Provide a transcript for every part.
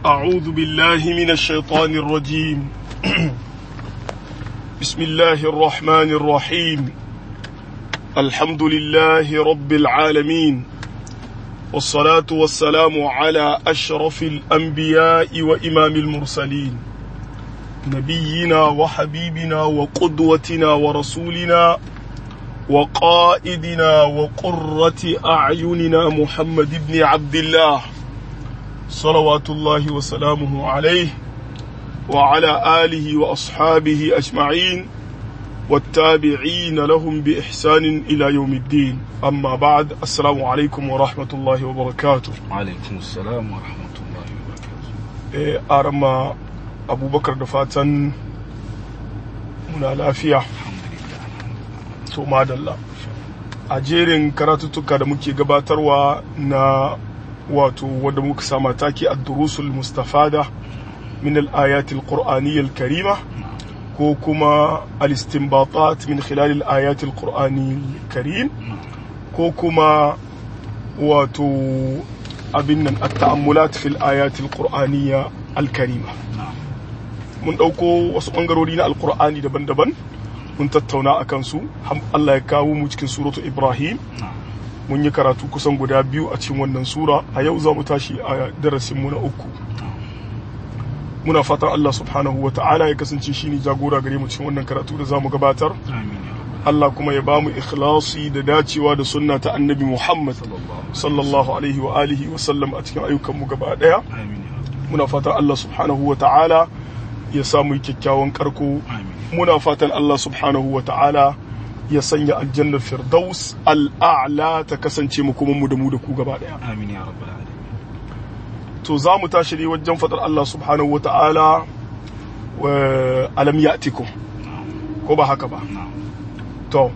أعوذ بالله من الشيطان الرجيم بسم الله الرحمن الرحيم الحمد لله رب العالمين والصلاة والسلام على أشرف الأنبياء وإمام المرسلين نبينا وحبيبنا وقدوتنا ورسولنا وقائدنا وقرة أعيننا محمد بن عبد الله صلوات الله وسلامه عليه وعلى آله وأصحابه أجمعين والتابعين لهم بإحسان إلى يوم الدين أما بعد السلام عليكم ورحمة الله وبركاته alaikum salam wa rahmatullahi wa barakatuh إيه أرما أبو بكر دفاتن muna lafiya alhamdulillah to madalla a jerin karatuttuka da muke gabatarwa na wato wadda muka sama take a durusul mustafada min al-ayatil qur'aniyyal karima ko kuma al-istinbatat min khilal al-ayatil qur'aniyyal karim ko kuma wato abin nan at-ta'ammulat fil ayatil qur'aniyya al-karima na'am mun ɗauko wasu ɓangarori na alkur'ani daban-daban mun tattauna a kansu har Allah ya kawo mu cikin suratu ibrahim na'am mun yi karatu kusan guda biyu a cikin wannan sura a yau za mu tashi a darasin mu na uku muna fatan Allah subhanahu wa ta'ala ya kasance shi ne jagora gare mu cikin wannan karatu da za mu gabatar amin ya rabbal Allah kuma ya ba mu ikhlasi da dacewa da sunna ta annabi Muhammad sallallahu alaihi wa alihi wa sallam a cikin ayyukan mu gaba daya amin ya rabbal muna fatan Allah subhanahu wa ta'ala ya samu kyakkyawan karko amin muna fatan Allah subhanahu wa ta'ala ya sanya aljannar firdaus al'a'la ta kasance mu kuma mu da mu da ku gaba daya amin ya rabbal alamin to za mu tashi ne wajen fadar Allah subhanahu wa ta'ala wa alam ya'tikum ko ba haka ba na'am to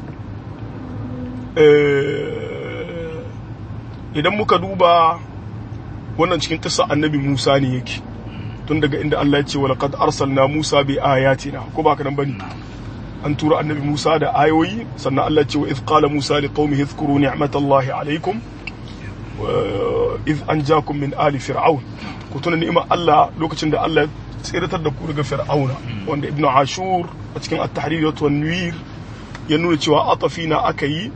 eh, idan muka duba wannan cikin kissa annabi Musa ne yake tun daga inda Allah ya ce wa laqad arsalna Musa bi ayatina ko ba haka nan bane an tura annabi Musa da ayoyi sannan Allah ya ce wa idh qala Musa liqaumihi dhkuru ni'matallahi alaykum wa idh anjakum min ali fir'aun ku tuna ni'imar Allah lokacin da Allah ya tsiratar da ku daga fir'auna wanda ibnu ashur a cikin at-tahrir wa tanwir ya nuna cewa atafina aka yi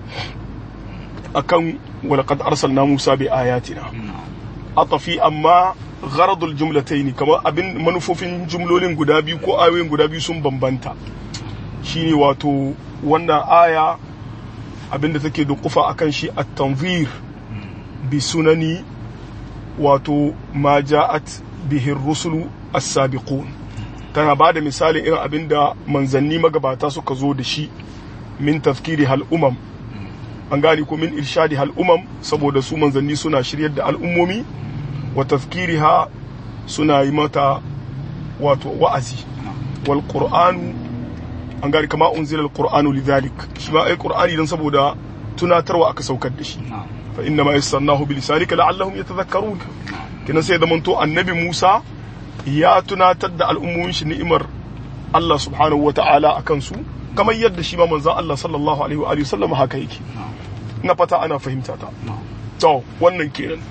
akan wa laqad arsalna Musa bi ayatina na'am atafi amma gharadul jumlataini kamar abin manufofin jumlolin guda biyu ko ayoyin guda biyu sun bambanta shine wato wannan aya abinda take da kufa akan shi at-tanzir bi sunani wato ma ja'at bihi rusulu as-sabiqun tana ba da misalin irin abinda manzanni magabata suka zo da shi min tafkiri hal umam an gane ko min irshadi hal umam saboda su manzanni suna shiryar da al'ummomi wa tafkiriha suna yi mata wato wa'azi wal qur'anu an gane kama unzila al qur'anu lidhalik shi ma ai qur'ani dan saboda tunatarwa aka saukar da shi na'am fa inna ma yassarnahu bi lisanika la'allahum yatadhakkarun kinan sai da manto annabi Musa ya tunatar da al'ummomin shi ni'imar Allah subhanahu wa ta'ala akan su kamar yadda shi ma manzon Allah sallallahu alaihi wa alihi wasallam haka yake ina fata ana fahimta ta na'am to wannan kenan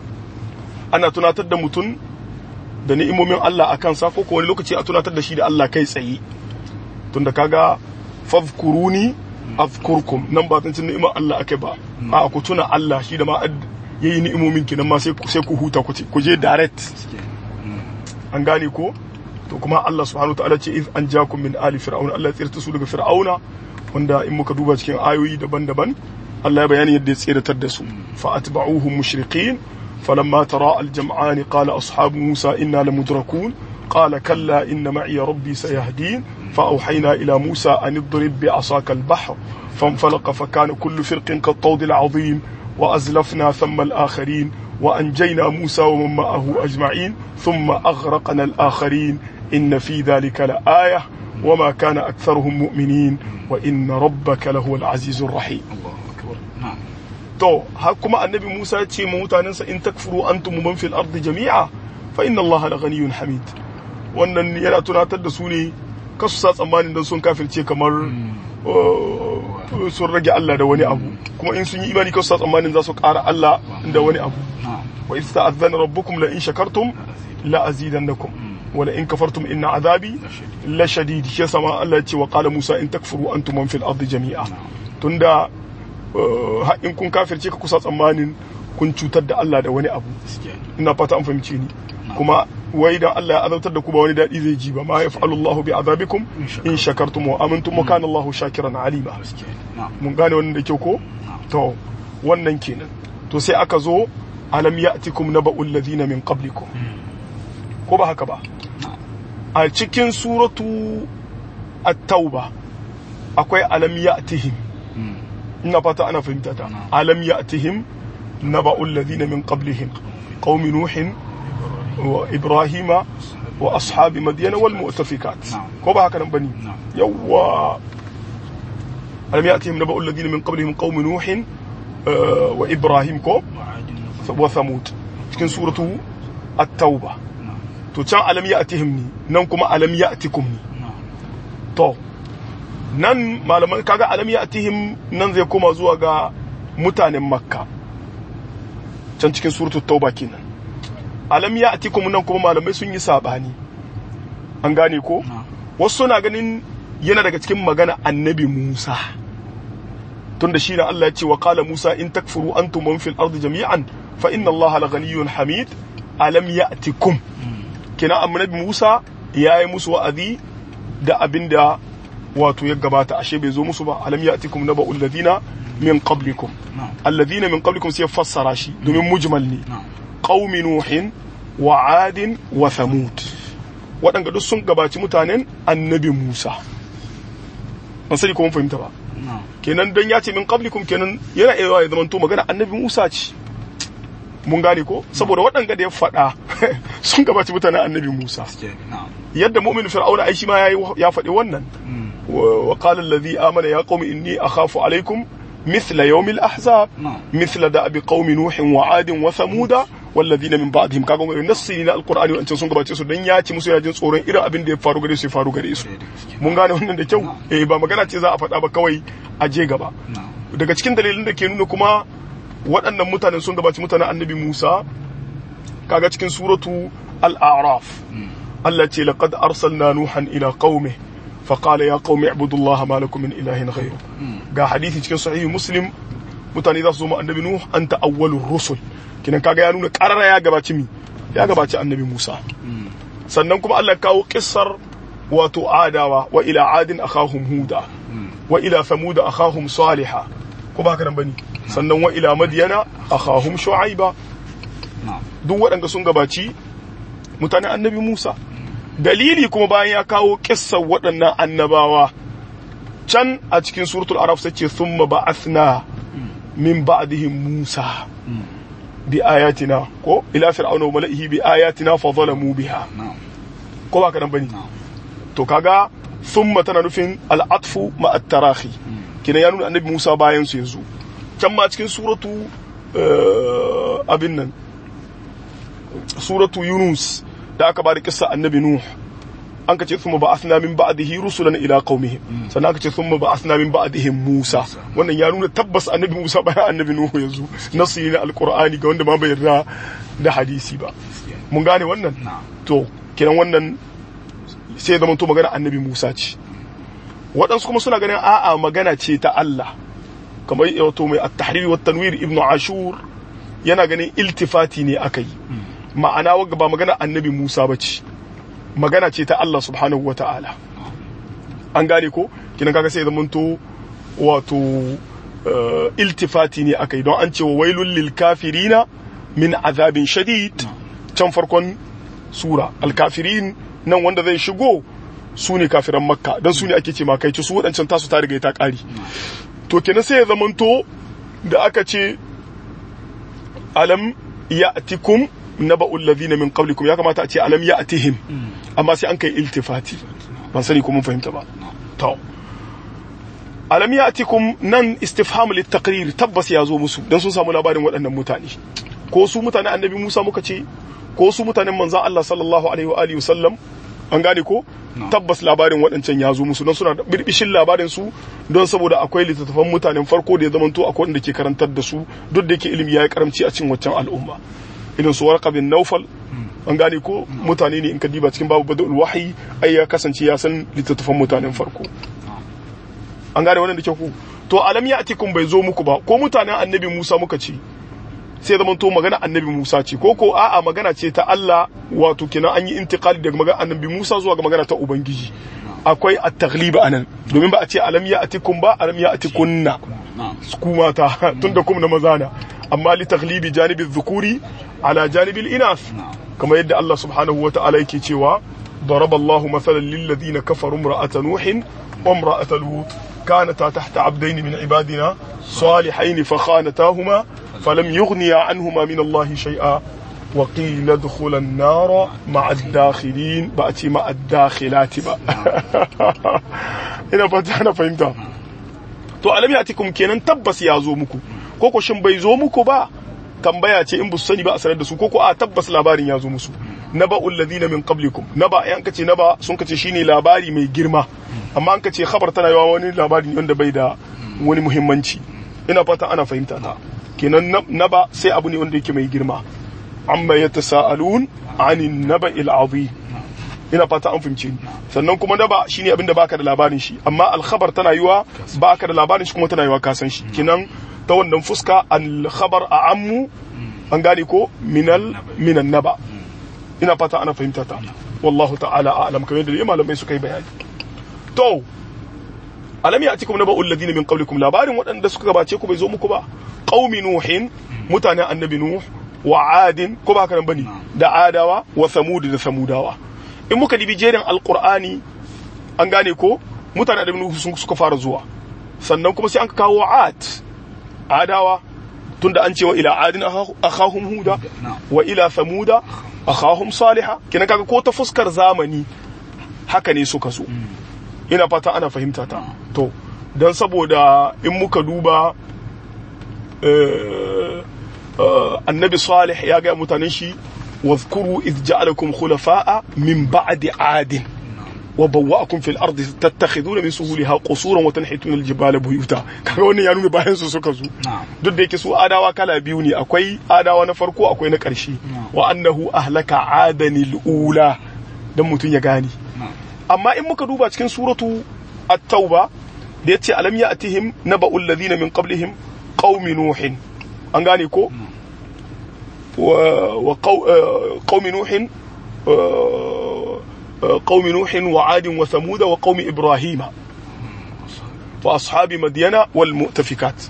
ana tunatar da mutum da ni'imomin Allah a kansa ko ko wani lokaci a tunatar da shi da Allah kai tsaye tunda kaga fadhkuruni azkurkum nan ba tuncin ni'imar Allah akai ba a ku tuna Allah shi da ma ad- yayi ni'imomin kenan ma sai ku sai ku huta ku ce- ku je direct suke an gane ko to kuma Allah subhanahu wa ta'ala ce iz anjakum min ali fir'auna Allah ya tsirta su daga fir'auna wanda in muka duba cikin ayoyi daban-daban Allah ya bayani yadda ya tsiratar da su fa atba'uhum mushriqin falamma tara al-jam'an qala ashabu musa inna lamudrakun قال كلا إن معي ربي سيهدين فأوحينا إلى موسى أن اضرب بعصاك البحر فانفلق فكان كل فرق كالطود العظيم وأزلفنا ثم الآخرين وأنجينا موسى ومن معه أجمعين ثم أغرقنا الآخرين إن في ذلك لآية وما كان أكثرهم مؤمنين وإن ربك لهو العزيز الرحيم Allahu akbar na'am to har kuma annabi Musa ya ce ma mutanensa in takfuru antum man fil ardi jami'a fa inna Allah la ghaniyyun hamid wannan yana tunatar da su ne kasu sa tsammanin dan sun kafirce kamar uh, sun rage Allah da wani abu kuma in sun yi imani kawai su tsammanin za su ƙara Allah da wani abu na'am wa idh ta'adhana rabbukum la in shakartum la azidannakum wa la in kafartum inna azabi la shadid shi yasa ma Allah ya ce wa qala Musa in takfuru antum man fil ardi jami'a tunda uh, har in kun kafirce ka kusa tsammanin kun cutar da Allah da wani abu gaskiya ina fata an fahimce ni kuma wai dan Allah ya azabtar da ku ba wani dadi zai ji ba ma yaf'alu Allahu bi azabikum in shakartum wa amantum wa kana Allahu shakiran alima gaskiya na'am mun gane wannan da kyau ko to wannan kenan to sai aka zo alam ya'tikum naba'ul ladina min qablikum ko ba haka ba a cikin suratu at-tauba akwai alam ya'tihim Mm. ina fata ana fahimta ta Na'am. alam ya'tihim naba'ul ladina min qablihim qaumi nuhin wa ibrahima wa ashabi madyana wal mu'tafikat Na'am. ko ba haka nan bane Na'am. yawwa alam ya'tihim naba'ul ladina min qablihim qaumi nuhin uh, wa ibrahim ko wa'adin wa thamud cikin suratu at-tauba na'am to can alam ya'tihim ni nan kuma alam ya'tikum ni na'am to nan malaman kaga alam ya'tihim nan zai koma zuwa ga mutanen makka can cikin suratul tauba kenan alam ya'tikum nan kuma malamai sun yi sabani an gane ko na'am wasu na ganin yana daga cikin magana annabi Musa tunda shi na Allah ya ce wa qala Musa in takfuru antum man fil ardi jami'an fa inna Allah la ghaniyyun hamid alam ya'tikum kina annabi Musa yayi musu wa'azi da abinda wato ya gabata ashe bai zo musu ba alam ya'tikum naba'ul ladina min qablikum na'am alladhina min qablikum sai ya fassara shi domin mujmal ne na'am qaumi nuhin wa adin wa thamud waɗanda duk sun gabaci mutanen annabi Musa ban sani ko mun fahimta ba na'am kenan dan ya ce min qablikum kenan yana iya ya zamanto magana annabi Musa ce mun gane ko saboda waɗanda da ya faɗa sun gabaci mutanen annabi Musa gaskiya na'am yadda mu'min fir'auna ai shi ma yayi ya faɗi wannan Mm. wa qala alladhi amana ya qaumi inni akhafu alaykum mithla yawm al-ahzab na'am مثل دأب قوم نوح وعاد وثمود والذين من بعدهم kaga wani nassi na alqur'ani wancan sun gabace su dan ya ci musu yajin tsoron irin abin da ya faru gare su ya faru gare su sai da gaskiya mun gane wannan da kyau eh ba magana ce za a faɗa ba kawai a je gaba na'am daga cikin dalilin da ke nuna kuma waɗannan mutanen sun gabaci mutanen annabi Musa kaga cikin suratu al-a'raf Mm. Allah ce laqad arsalna nuhan ila qaumi فقال يا قوم اعبدوا الله ما لكم من إله غيره Mm. ga hadisi cikin sahihi muslim mutane za su zo mu annabi nuh anta awwalur rusul kinan kaga ya nuna karara ya gabaci mi ya gabaci annabi musa Mm. sannan kuma Allah ya kawo kissar wato adawa wa ila adin akhahum huda Mm. wa ila thamud akhahum salihah ko ba haka nan bane sannan wa ila madyana akhahum shu'aiba na'am duk waɗanda sun gabaci mutanen annabi musa dalili kuma bayan ya kawo kissar waɗannan annabawa can a cikin suratul araf sai ce thumma ba'athna min ba'dihim musa Mm. bi ayatina ko ila fir'auna wa mala'ihi bi ayatina fa zalamu biha na'am ko ba ka nan bane na'am to kaga thumma tana nufin al'atfu ma at-tarahi kina ya nuna annabi Musa bayan su yanzu can ma cikin suratu eh, abin nan suratu Yunus da aka bada kissa annabi Nuh an kace thumma ba'athna min ba'dihi rusulan ila qaumihim sannan aka ce thumma ba'athna min ba'dihim Musa wannan ya nuna tabbas annabi Musa bayan annabi Nuh yanzu nasu ne na alqur'ani ga wanda ma bai yarda da hadisi ba gaskiya mun gane wannan na'am to kiran wannan sai ya zama to magana annabi Musa ce waɗansu kuma suna ganin a'a magana ce ta Allah kamar wato mai at-tahrir wa tanwir ibnu ashur yana ganin iltifati ne akai ma'ana wagga ba magana annabi Musa bace magana ce ta Allah subhanahu wa ta'ala an gane ko kinan kaga sai ya zama to wato eh, iltifati ne akai don an ce wa wailul lil kafirina min azabin shadid can farkon sura alkafirin nan wanda zai shigo su ne kafiran makka don su ne ake ce makaici su waɗancan tasu ta riga ta ƙari to kenan sai ya zamanto da aka ce alam ya'tikum naba'ul ladhina min qablikum ya kamata a ce alam ya'tihim amma sai an kai iltifati ban sani ko mun fahimta ba to alam ya'tikum nan istifham litaqrir tabbas ya zo musu dan sun samu labarin waɗannan mutane ko su mutanen annabi Musa muka ce ko su mutanen manzon Allah sallallahu alaihi wa alihi wasallam an gane ko No. tabbas labarin waɗancan ya zo musu don suna da birbishin labarin su don saboda akwai littattafan mutanen farko da ya zamanto akwai wanda ke karantar da su duk da yake ilimi ya yi karamci a cikin waccan al'umma irin su warqa bin naufal an gane ko mutane ne in ka diba cikin babu badul wahyi ai ya kasance ya san littattafan mutanen farko an gane wannan da ke ku to alam ya atikum bai zo muku ba ko mutanen annabi Musa muka ce sai zama to magana annabi Musa ce ko ko a'a magana ce ta Allah wato kenan an yi intiqali daga magana annabi Musa zuwa ga magana ta ubangiji akwai at-taghlib anan domin ba a ce alam ya atikum ba alam ya atikunna na'am ku mata tunda kuma na maza na amma li taghlibi janibi dhukuri ala janibi al-inath kamar yadda Allah subhanahu wa ta'ala yake cewa ضرب الله مثلا للذين كفروا امرأة نوح وامرأة لوط كانتا تحت عبدين من عبادنا صالحين فخانتاهما فلم يغنيا عنهما من الله شيئا وقيل ادخل النار مع الداخلين بأتي مع الداخلات بقى ina fata na fahimta to alam yatikum kenan tabbas ya zo muku ko ko shin bai zo muku ba tambaya ce in bu sani ba a sanar da su ko ko a tabbas labarin ya zo musu naba alladhina min qablikum naba ai an kace naba sun kace shine labari mai girma amma an kace khabar tana yawa wani labari ne wanda bai da wani muhimmanci ina fata ana fahimta ta kenan nab- naba sai abu ne wanda yake mai girma amma yatasaalun anin naba'il azim ina fata an fahimce ni sannan kuma naba shine abinda baka da labarin shi amma alkhabar tana yiwa baka da labarin shi kuma tana yiwa ka san shi kinan ta wannan fuska alkhabar a ammu an gane ko minal minan naba ina fata ana fahimta ta wallahu ta'ala a'lam kamar yadda malamai suka yi bayani to alam ya'tikum naba'u alladhina min qablikum labarin waɗanda suka gabace ku bai zo muku ba qaumi nuhin mutanen annabi nuh wa adin ko ba haka nan bane da adawa wa samud da samudawa in muka dibi jerin alqur'ani an gane ko mutanen annabi nuh sun suka fara zuwa sannan kuma sai an kawo ad adawa tunda an ce wa ila adin akhahum huda wa ila samuda akhahum salihah kina kaga ko ta fuskar zamani haka ne suka zo ina fata ana fahimta ta to don saboda in muka duba eh, eh, annabi salih ya gaya mutanen shi واذكروا إذ جعلكم خلفاء من بعد عاد وبوأكم في الأرض تتخذون من سهولها قصورا وتنحتون الجبال بيوتا kaga wannan ya nuna bayan su suka zo duk da yake su adawa kala biyu ne akwai adawa na farko akwai na ƙarshe wa annahu ahlaka adanil ula dan mutun ya gane amma in muka duba cikin suratu at-tauba da yace alam ya'tihim naba'ul ladina min qablihim qaumi nuhin an gane ko wa wa qaw- eh, qaumi nuhin eh, eh, qaumi nuhin wa adin wa thamud wa qaumi ibrahima wa ashabi madyana wal mu'tafikat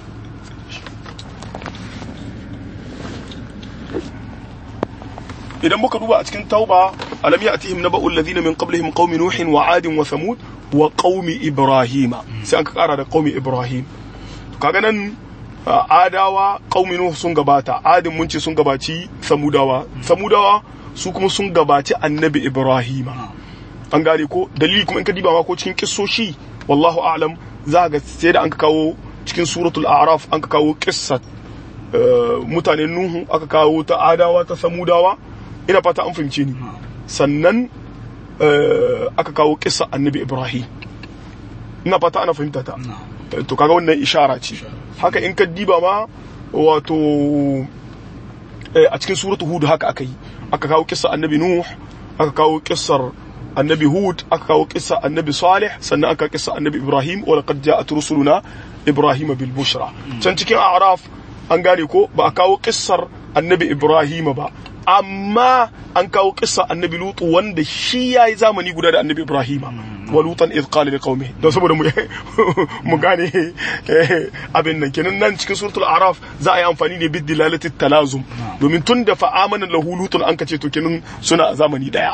idan muka duba a cikin tauba alam ya'tihim naba'u alladhina min qablihim qaumi nuhin wa 'adin wa thamud wa qaumi ibrahima sai an ka kara da qaumi ibrahim to kaga nan uh, adawa qaumi nuh sun gabata adin mun ce sun gabaci samudawa samudawa su kuma sun gabaci annabi ibrahima an gane ko dalili kuma in ka diba ma ko cikin kissoshi wallahu a'lam za ga sai da an ka kawo cikin suratul a'raf an ka kawo kissat uh, mutanen nuhu aka kawo ta adawa ta samudawa ina fata an fahimce ni sannan eh, aka kawo kissa annabi ibrahim ina fata ana fahimta ta Eh, to kaga wannan ishara ce haka in ka diba ma wato eh, a cikin suratu hud haka aka yi aka kawo kissa annabi nuh aka kawo kissar annabi hud aka kawo kissa annabi salih sannan aka kissa annabi ibrahim wa laqad ja'at rusuluna ibrahim bil bushra can cikin a'raf an gane ko ba a kawo kissar annabi ibrahim ba amma an kawo kissa annabi lutu wanda shi yayi zamani guda da annabi ibrahim wa lutan idh qala liqaumihi don saboda mu mu gane eh, abin nan kenan nan cikin suratul araf za a yi amfani ne bid dilalati talazum domin tun da fa amana lahu lutun an kace to kenan suna a zamani daya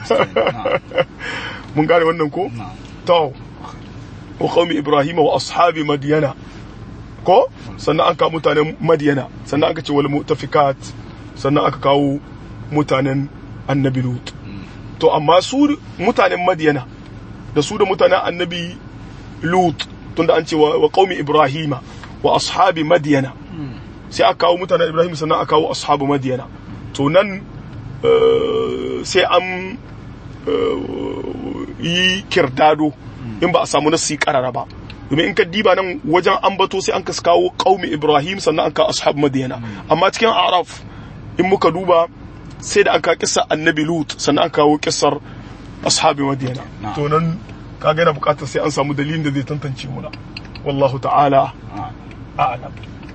mun gane wannan ko to wa qaumi ibrahim wa ashabi madyana ko sannan an kawo mutanen madyana sannan aka ce wal mutafikat sannan aka kawo mutanen annabi lut to amma su mutanen madyana da su da mutanen annabi lut tunda an ce wa wa qaumi ibrahima wa ashabi madyana sai aka kawo mutanen ibrahim sannan aka kawo ashabu madyana to nan eh, sai an yi kirdado in ba a samu nasi karara ba domin in ka diba nan wajen ambato sai an ka kawo qaumi ibrahim sannan an ka ashab madiyana amma cikin araf in muka duba sai da aka kissa annabi lut sannan an kawo kissar ashabi madiyana to nan kaga yana bukatar sai an samu dalilin da zai tantance muna wallahu ta'ala a'lam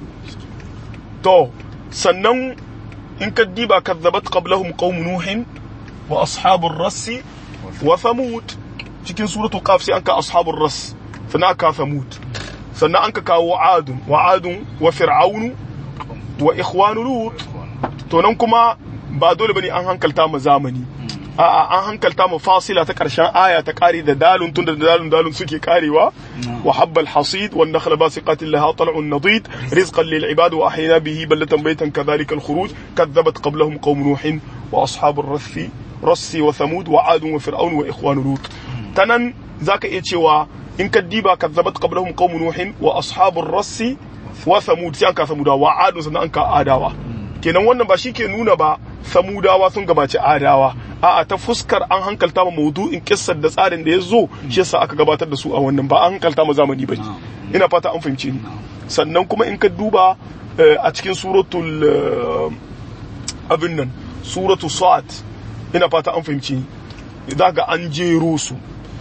to sannan in ka diba kadzabat qablahum qaum nuhin wa ashabur rassi wa thamud cikin suratul qaf sai an ka ashabur rass sannan aka thamud sannan an ka kawo adun wa adun wa fir'aunu wa ikhwanu lut to nan kuma ba dole bane an hankalta mu zamani a'a an hankalta mu fasila ta karshen aya ta kare da dalun tunda da dalun dalun suke karewa wa habbal hasid wan nakhla basiqatin laha tal'un nadid rizqan lil ibad wa ahyana bihi ballatan baytan kadhalika al khuruj kadzabat qablahum qaum nuh wa ashabur rassi rassi wa thamud wa ad wa fir'aun wa ikhwan lut tanan zaka iya cewa in ka diba kadzabat qablahum qaum nuh wa ashabur rassi wa thamud sai an ka samuda wa ad sannan an ka adawa kenan wannan ba shi ke nuna ba samudawa sun gabaci adawa a'a ta fuskar an hankalta ma maudu'in kissar da tsarin da ya zo shi yasa aka gabatar da su a wannan ba an hankalta ma zamani ba ina fata an fahimce ni sannan kuma in ka duba a cikin suratul abin nan suratul sa'ad ina fata an fahimce ni za ga an jero su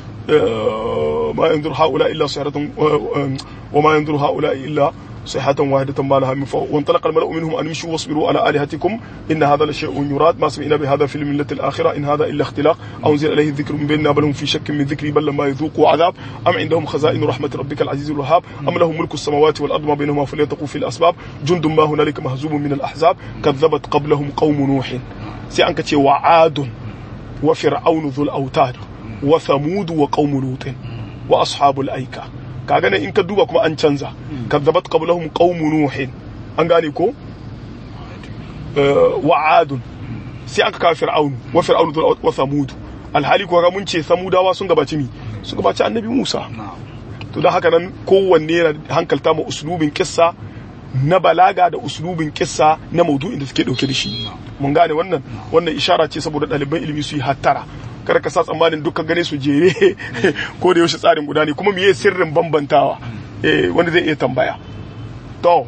ma yanzur haula illa sayratun wa ma yanzur haula illa صيحة واحدة ما لها من فوق وانطلق الملأ منهم أن امشوا واصبروا على آلهتكم إن هذا لشيء يراد ما سمعنا بهذا في الملة الآخرة إن هذا إلا اختلاق أو أنزل إليه الذكر من بيننا بل هم في شك من ذكري بل لما يذوقوا عذاب أم عندهم خزائن رحمة ربك العزيز الوهاب أم لهم ملك السماوات والأرض ما بينهما فليتقوا في الأسباب جند ما هنالك مهزوم من الأحزاب كذبت قبلهم قوم نوح سيأنك وعاد وفرعون ذو الأوتاد وثمود وقوم لوط وأصحاب الأيكة kaga nan in ka duba kuma an canza kadzabat qablahum qaum nuhin an gane ko wa adun sai aka kawo fir'aun wa fir'aun wa samud alhali ko mun ce samudawa sun gabaci mi sun gabaci annabi Musa to dan haka nan kowanne yana hankalta ma uslubin kissa na balaga da uslubin kissa na maudu'in da suke dauke da shi mun gane wannan wannan ishara ce saboda ɗaliban ilimi su yi hattara kada ka sa tsammanin dukkan gane su jere ko da yaushe tsarin guda ne kuma miye sirrin bambantawa eh wanda zai iya tambaya to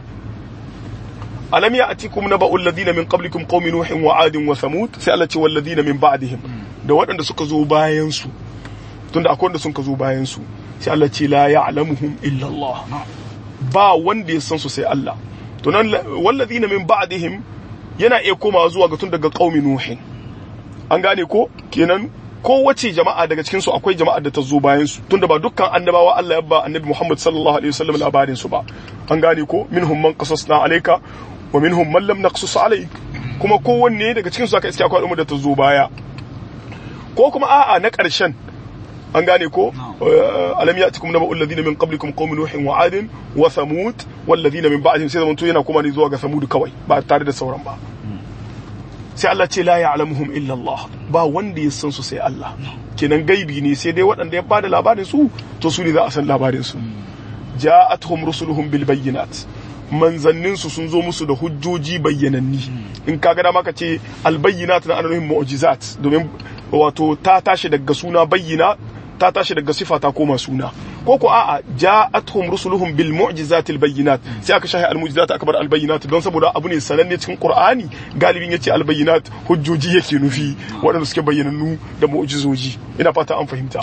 alam ya atikum naba'ul ladina min qablikum qaumi nuhin wa adin wa thamud sai Allah ce wal ladina min ba'dihim da waɗanda suka zo bayan su tunda akwai wanda suka zo bayan su sai Allah ce la ya'lamuhum illa Allah ba wanda ya san su sai Allah to nan wal ladina min ba'dihim yana iya komawa zuwa ga tun daga qaumi nuhin an gane ko kenan kowace jama'a daga cikin su akwai jama'ar da ta zo bayan su tunda ba dukkan annabawa Allah ya ba annabi Muhammad sallallahu alaihi wasallam labarin su ba an gane ko minhum man qasasna alayka wa minhum man lam naqsus alayk kuma kowanne daga cikin su aka iske akwai al'umma da ta zo baya ko kuma a'a na ƙarshen an gane ko alam ya'tikum naba'u alladhina min qablikum qaum nuhin wa 'adin wa thamud wal ladina min ba'dihim sai zamanto yana kuma ne zuwa ga thamud kawai ba tare da sauran ba sai Allah ce la ya'lamuhum illa Allah ba wanda ya san su sai Allah kenan gaibi ne sai dai waɗanda ya bada labarin su to su ne za a san labarin su ja'atuhum rusuluhum bil bayyinat manzannin su sun zo musu da hujjoji bayyananni in kaga dama ka ce al bayyinat na ananuhin mu'jizat domin wato ta tashi daga suna bayyina ta tashi daga sifa ta koma suna ko ko a'a ja'atuhum rusuluhum bil mu'jizati al bayyinat sai aka shahi al mu'jizat aka bar al bayyinat don saboda abu ne sananne cikin qur'ani galibin yace al bayyinat hujjoji yake nufi waɗanda suke bayyanannu da mu'jizoji ina fata an fahimta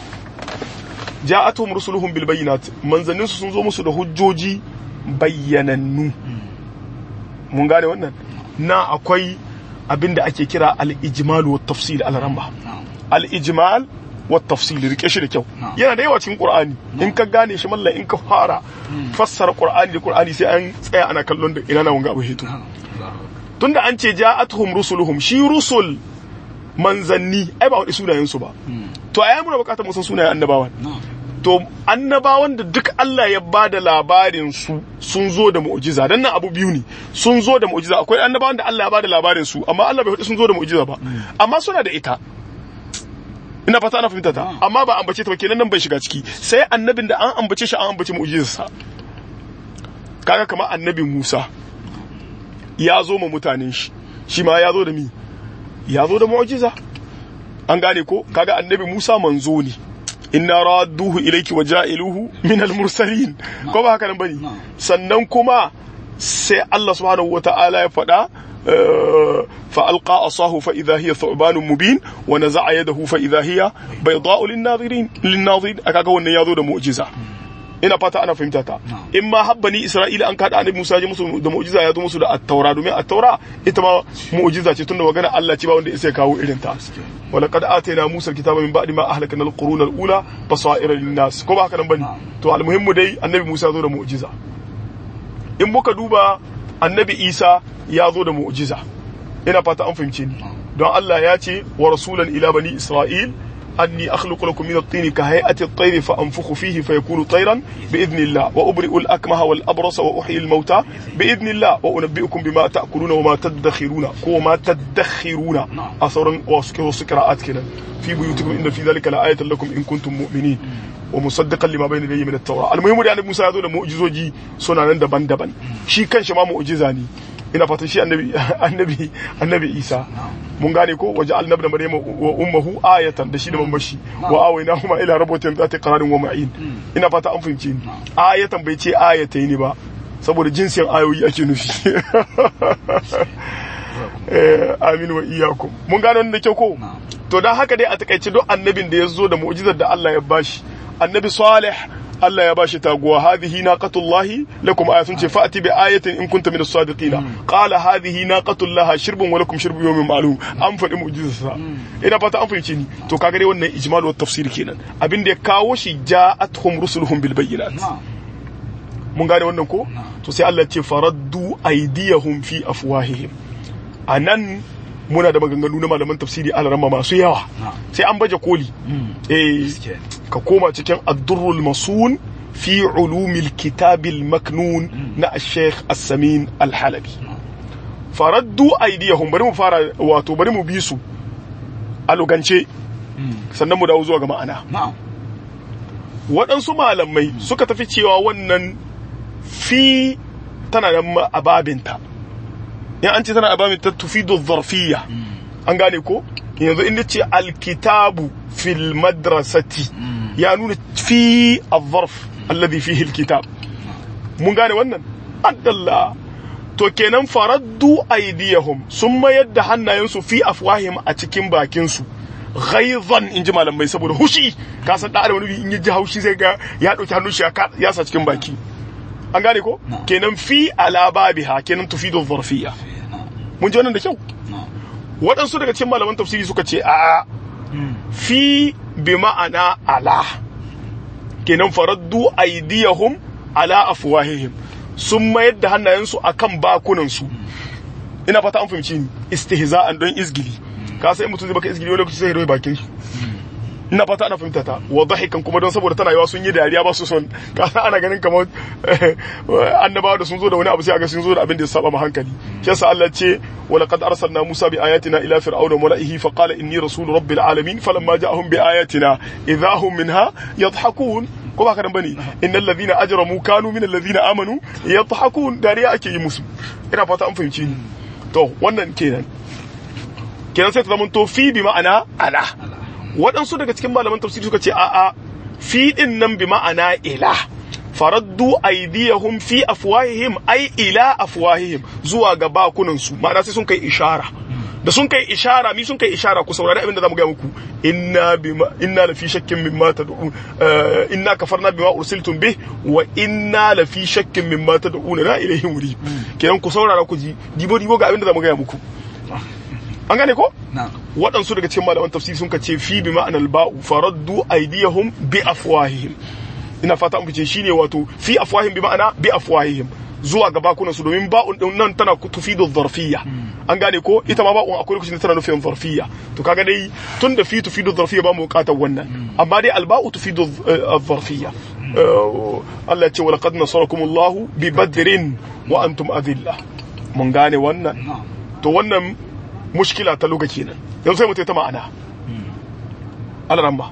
ja'atuhum rusuluhum bil bayyinat manzannin su sun zo musu da hujjoji bayyanannu mun gane wannan na akwai abinda ake kira al ijmal wa tafsil al ramba al ijmal wa tafsil rike shi da kyau yana da yawa cikin qur'ani in ka gane shi mallan in ka fara fassara qur'ani da qur'ani sai an tsaya ana kallon da ina na wanga abu hito tunda an ce ja'atuhum rusuluhum shi rusul manzanni ai ba wani sunayen su ba to ai muna bukatar mu san sunayen annabawan to annabawan da duk Allah ya ba da labarin su sun zo da mu'jiza dan nan abu biyu ne sun zo da mu'jiza akwai annabawan da Allah ya ba da labarin su amma Allah bai faɗi sun zo da mu'jiza ba amma suna da ita ina fata ana fahimta ta amma ba ambace ta ba kenan nan bai shiga ciki sai annabin da an ambace shi an ambace mu'jizarsa kaga kamar annabi Musa ya zo ma mutanen shi shi ma ya zo da mi ya zo da mu'jiza an gane ko kaga annabi Musa manzo ne inna radduhu ilayki wa ja'iluhu min al-mursalin ko ba haka nan bane Na'am. sannan kuma sai Allah subhanahu wata'ala ya faɗa آه، فألقى عصاه فإذا هي ثعبان مبين ونزع يده فإذا هي بيضاء للناظرين للناظرين أكاكا wannan yazo da mu'jiza ina fata ana fahimta ta Na'am. in ma habbani Isra'ila an kada annabi Musa ya ji musu da mu'jiza ya zo musu da at-taura domin at-taura ita ma mu'jiza ce tunda magana Allah ce ba wanda ya kawo irin ta ولقد آتينا موسى الكتاب من بعد ما أهلكنا القرون الأولى بصائر للناس ko ba haka nan bane Na'am. to almuhimmu dai annabi Musa ya zo da mu'jiza in muka duba annabi Isa ya zo da mu'jiza ina fata an fahimce ni don Allah ya ce wa rasulan ila bani Isra'il anni akhluqu lakum min at-tin ka hay'ati at-tayr fa anfukhu fihi fayakunu tayran bi idnillah wa ubri'u al-akmaha wal abrasa wa uhyi al-mauta bi idnillah wa unabbi'ukum bima ta'kuluna wa ma tadakhiruna ko ma tadakhiruna a sauran wasu wasu qira'at kenan fi buyutikum inna fi dhalika la'ayatan lakum in kuntum mu'minin wa musaddiqan lima bayna yadayhi min at-taura al-muhimmu da annabi Musa ya zo da mu'jizoji suna nan daban-daban shi kanshi ma mu'jiza ne ina fatan shi annabi annabi annabi Isa mun gane ko waje annabi da Maryam wa ummuhu ayatan da shi da mamashi wa awaynahuma ila rabbatin zati qararin wa ma'in ina fata an fahimce ni ayatan bai ce ayatai ne ba saboda jinsin ayoyi ake nufi Eh, amin wa iyakum mun gane wannan da kyau ko Na'am. to dan haka dai a takaice duk annabin da ya zo da mu'jizar da Allah ya bashi annabi salih Allah ya bashi taguwa hadhihi naqatullahi lakum ayatun ce fa'ati bi ayatin in kunta min as-sadiqina qala hadhihi naqatullaha shirbun wa lakum shirbu yawmin ma'lum an faɗi mu'jizarsa ina fata an fahimce ni to kaga dai wannan ijmal wa tafsir kenan abin da ya kawo shi ja'atuhum rusuluhum bil bayyinat na'am mun gane wannan ko to sai Allah ya ce faraddu aydiyahum fi afwahihim anan muna da maganganu na malaman tafsiri alarama masu yawa na'am sai an baje koli eh gaskiya ne. ka koma cikin addurrul masun fi ulumil kitabil maknun na sheikh as-samin al-halabi faraddu aydiyahum bari mu fara wato bari mu bi su a lugance sannan mu dawo zuwa ga ma'ana na'am waɗansu malamai suka tafi cewa wannan fi tana da ma- ababinta in an ce tana ababinta tufidu zarfiya an gane ko yanzu inda ce alkitabu fil madrasati ya nuna fi al-zarf alladhi fihi alkitab mun gane wannan addalla to kenan faraddu aydiyahum sun mayar da hannayensu fi afwahim a cikin bakinsu ghaizan in ji malamai saboda hushi ka san da adam wani in ya ji haushi zai ga ya dauki hannun shi ya ka- ya sa cikin baki an gane ko Na'am. kenan fi ala babiha kenan tufidu zarfiyya na'am mun ji wannan da kyau na'am waɗansu daga cikin malaman tafsiri suka ce a fi bi ma'ana ala kenan faraddu aydiyahum ala afwahihim sun mayar da hannayensu akan bakunansu ina fata an fahimci ni istihza'an don izgili ka sai mutum zai baka izgili wani lokaci sai ya roye bakin shi ina fata ana fahimta ta wa dhahikan kuma don saboda tana yawa sun yi dariya ba su son ka san ana ganin kamar annabawa da sun zo da wani abu sai aga sun zo da abin da ya saba ma hankali shi yasa Allah ce wa laqad arsalna Musa bi ayatina ila fir'auna wa mala'ihi fa qala inni rasul rabbil alamin falamma ja'ahum bi ayatina idahum minha yadhhakun ko ba kadan bane innal ladhina ajramu kanu min alladhina amanu yadhhakun dariya ake yi musu ina fata an fahimci ni to wannan kenan kenan sai ta zama to fi bi ma'ana ala waɗansu daga cikin malaman tafsiri suka ce a'a fi din nan bi ma'ana ila faraddu aydiyahum fi afwahihim ay ila afwahihim zuwa ga bakunan su ma'ana sai sun kai ishara da sun kai ishara mi sun kai ishara ku saurari abin da zamu ga muku inna bima inna la fi shakkin mimma tad'un eh, inna kafarna bima ursiltum bih wa inna la fi shakkin mimma tad'un la ilayhi murib kenan ku saurara ku ji dibo dibo ga abin da zamu ga muku an gane ko na'am waɗansu daga cikin malaman tafsiri sun ce fi bi ma'anar ba'u faraddu aydiyahum bi afwahihim ina fata an fice shine wato fi afwahihim bi ma'ana bi afwahihim zuwa ga bakunan su domin ba'un din nan tana tufidu zarfiyya an gane ko ita ma ba'un akwai lokacin da tana nufin zarfiyya to kaga dai tun da fi tufidu zarfiyya ba mu bukatar wannan amma dai alba'u tufidu eh, zarfiyya Eh, Allah ya ce wa laqad nasarakumullahu bi badrin wa antum adilla mun gane wannan na'am to wannan mushkila ta luga kenan yanzu sai mu ta ma'ana alaramma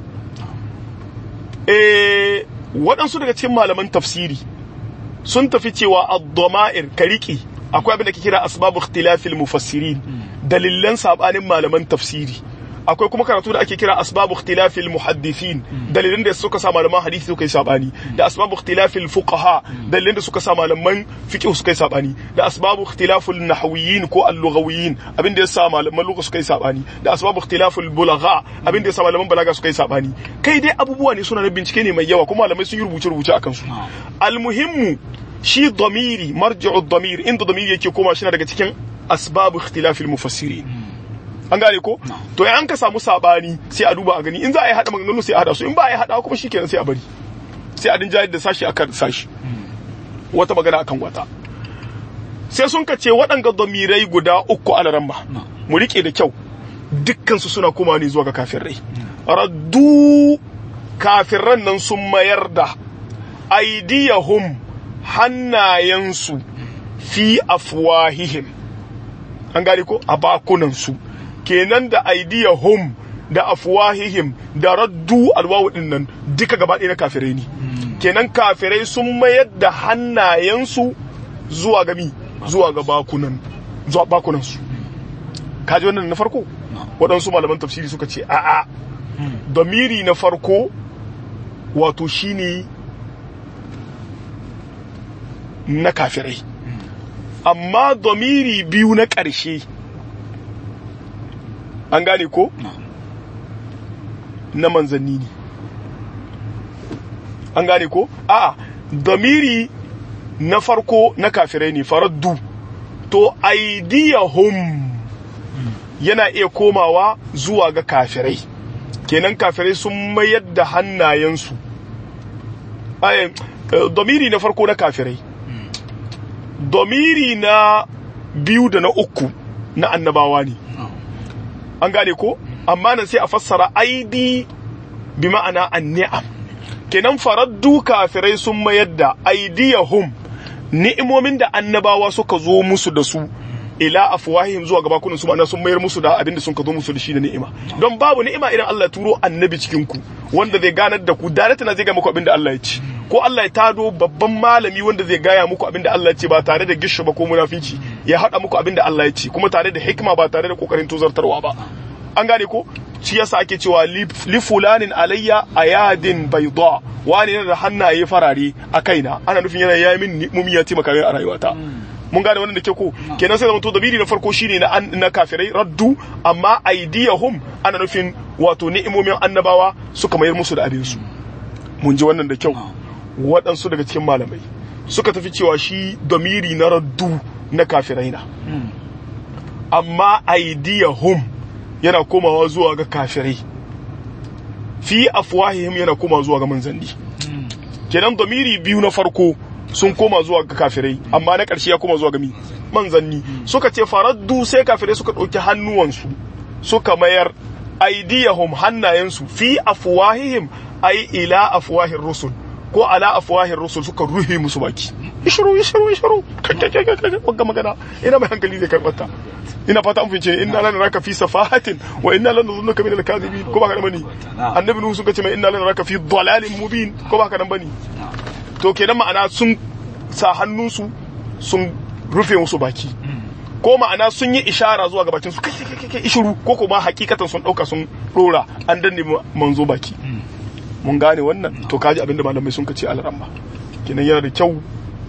eh waɗansu daga cikin malaman tafsiri sun tafi cewa ad-dama'ir kariki akwai abin da ke kira asbabu ikhtilafil mufassirin dalilan sabanin malaman tafsiri akwai kuma karatu da ake kira asbabu ikhtilafil muhaddithin dalilin da suka sa malaman hadisi suka yi sabani da asbabu ikhtilafil fuqaha dalilin da suka sa malaman fiqh suka yi sabani da asbabu ikhtilafil nahwiyyin ko al-lughawiyyin abin da ya sa malaman lugha suka yi sabani da asbabu ikhtilafil bulagha abin da ya sa malaman balaga suka yi sabani kai dai abubuwa ne suna na bincike ne mai yawa kuma malamai sun yi rubuce rubuce akan su almuhimmu shi damiri marji'u damir inda damiri yake koma shi daga cikin asbabu ikhtilafil mufassirin an gane ko to an ka samu sabani sai a duba a gani in za a yi hada maganganu sai a hada su in ba a yi hada kuma shikenan sai a bari sai a dinja da sashi akan sashi wata magana akan wata sai sun ka ce waɗanga damirai guda uku a ramma mu rike da kyau dukkan su suna koma ne zuwa ga kafirai raddu kafirran nan sun mayar da aidiyahum hannayensu fi afwahihim an gane ko a bakunansu kenan da aidiyahum da afwahihim da raddu alwawu din nan duka gaba ɗaya na kafirai ne kenan kafirai sun mayar da hannayensu zuwa gami zuwa ga bakunan zuwa bakunansu kaji wannan na farko waɗansu malaman tafsiri suka ce a'a damiri na farko wato shine na kafirai amma domiri biyu na ƙarshe an gane ko na manzanni ne an gane ko a domiri na farko na kafirai ne faraddu to aidiyahum yana iya komawa zuwa ga kafirai kenan kafirai sun mayar da hannayensu domiri na farko na kafirai domiri na biyu da na uku na annabawa ne an gane ko amma nan sai a fassara aidi bi ma'ana anni'am kenan faraddu kafirai sun mayar da aidiyahum ni'imomin da annabawa suka zo musu da su ila afwahihim zuwa gaba kunan su ma'ana sun mayar musu da abin da sun ka zo musu da shi da ni'ima don babu ni'ima idan Allah ya turo annabi cikin ku wanda zai ganar da ku da na zai ga muku abin da Allah ya ci ko Allah ya tado babban malami wanda zai gaya muku abin da Allah ya ce ba tare da gishu ba ko munafici ya haɗa muku abin da Allah ya ce kuma tare da hikima ba tare da kokarin tozartarwa ba an gane ko shi yasa ake cewa li fulanin alayya ayadin bayda wani yana da hannaye farare a kaina ana nufin yana yayi min mumi ya taimaka min a rayuwata mun gane wannan da ke ko kenan sai zamanto dabiri na farko shine na na kafirai raddu amma aidiyahum ana nufin wato ni'imomin annabawa suka mayar musu da abin su mun ji wannan da kyau waɗansu daga cikin malamai suka tafi cewa shi damiri na raddu na kafirai na amma aidiyahum yana komawa zuwa ga kafirai fi afwahihim yana komawa zuwa ga manzanni kenan damiri biyu na farko sun koma zuwa ga kafirai amma na ƙarshe ya koma zuwa ga mi manzanni suka ce faraddu sai kafirai suka ɗauki hannuwansu suka mayar aidiyahum hannayensu fi afwahihim ai ila afwahir rusul ko ala afwahir rusul suka ruhe musu baki ishiru ishiru ishiru wagga magana ina mai hankali zai karbata ina fata an fince inna lana raka fi safahatin wa inna lana zunnuka min al-kadhibin ko ba ka bane annabi nuhu suka ce mai inna lana raka fi dalalin mubin ko ba ka nan bane to kenan ma'ana sun sa hannunsu sun rufe musu baki ko ma'ana sun yi ishara zuwa ga bakin su kai kai kai ishiru ko kuma hakikatan sun dauka sun dora an danne manzo baki mun gane wannan to kaji abinda malamai sun kace alramma kenan yana da kyau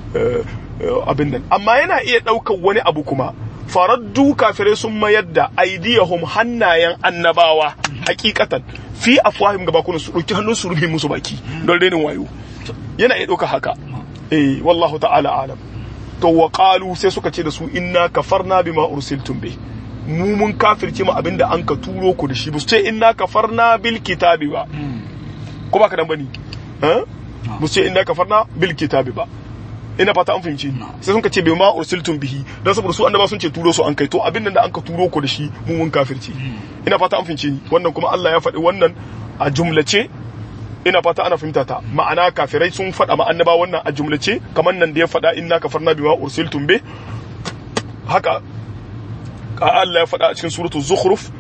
abin nan amma yana iya daukar wani abu kuma faraddu kafirai sun mayar da aidiyahum hannayen annabawa hakikatan fi afwahim gaba kuna su dauki hannun su rufe musu baki don renin wayo yana iya dauka haka eh wallahu ta'ala alam to wa qalu sai suka ce da su inna kafarna bima ursiltum bi mu mun kafirce mu abinda an ka turo ku da shi ba su ce inna kafarna bil kitabi ba ko ba ka dan bane eh ba su ce inna kafarna bil kitabi ba ina fata an fahimci sai sun ka ce bima ursiltum bihi dan saboda su annaba sun ce turo su an kai to abin da an ka turo ku da shi mu mun kafirci ina fata an fahimci wannan kuma Allah ya faɗi wannan a jumlace ina fata ana fahimta ta ma'ana kafirai sun faɗa ma annaba wannan a jumlace kamar nan da ya faɗa inna kafarna bima ursiltum bi haka Allah ya faɗa a cikin suratul zukhruf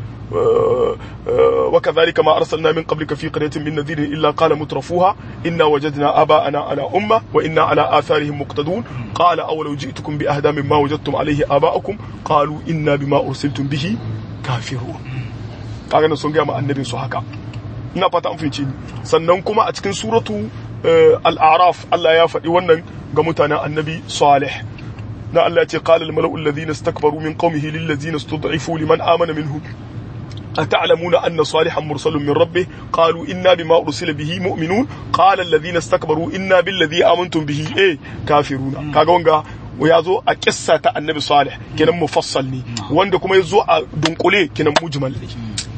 وكذلك ما أرسلنا من قبلك في قرية من نذير إلا قال مترفوها إنا وجدنا آباءنا على أمة وإنا على آثارهم مقتدون قال أولو جئتكم بأهدى مما وجدتم عليه آباءكم قالوا إنا بما أرسلتم به كافرون kaga sun gaya ma annabin su haka ina fata an fahimci ni sannan kuma a cikin suratu eh, al-a'raf Allah ya faɗi wannan ga mutanen annabi salih na Allah ya ce qala al-mala'u alladhina istakbaru min qaumihi lil ladzina istud'ifu liman amana minhum أتعلمون أن صالحا مرسل من ربه قالوا إنا بما أرسل به مؤمنون قال الذين استكبروا إنا بالذي آمنتم به إيه كافرون كاغونغا ويازو أكسة النبي صالح كنا مفصل ني واندا كما يزو دنقلي كنا مجمل ني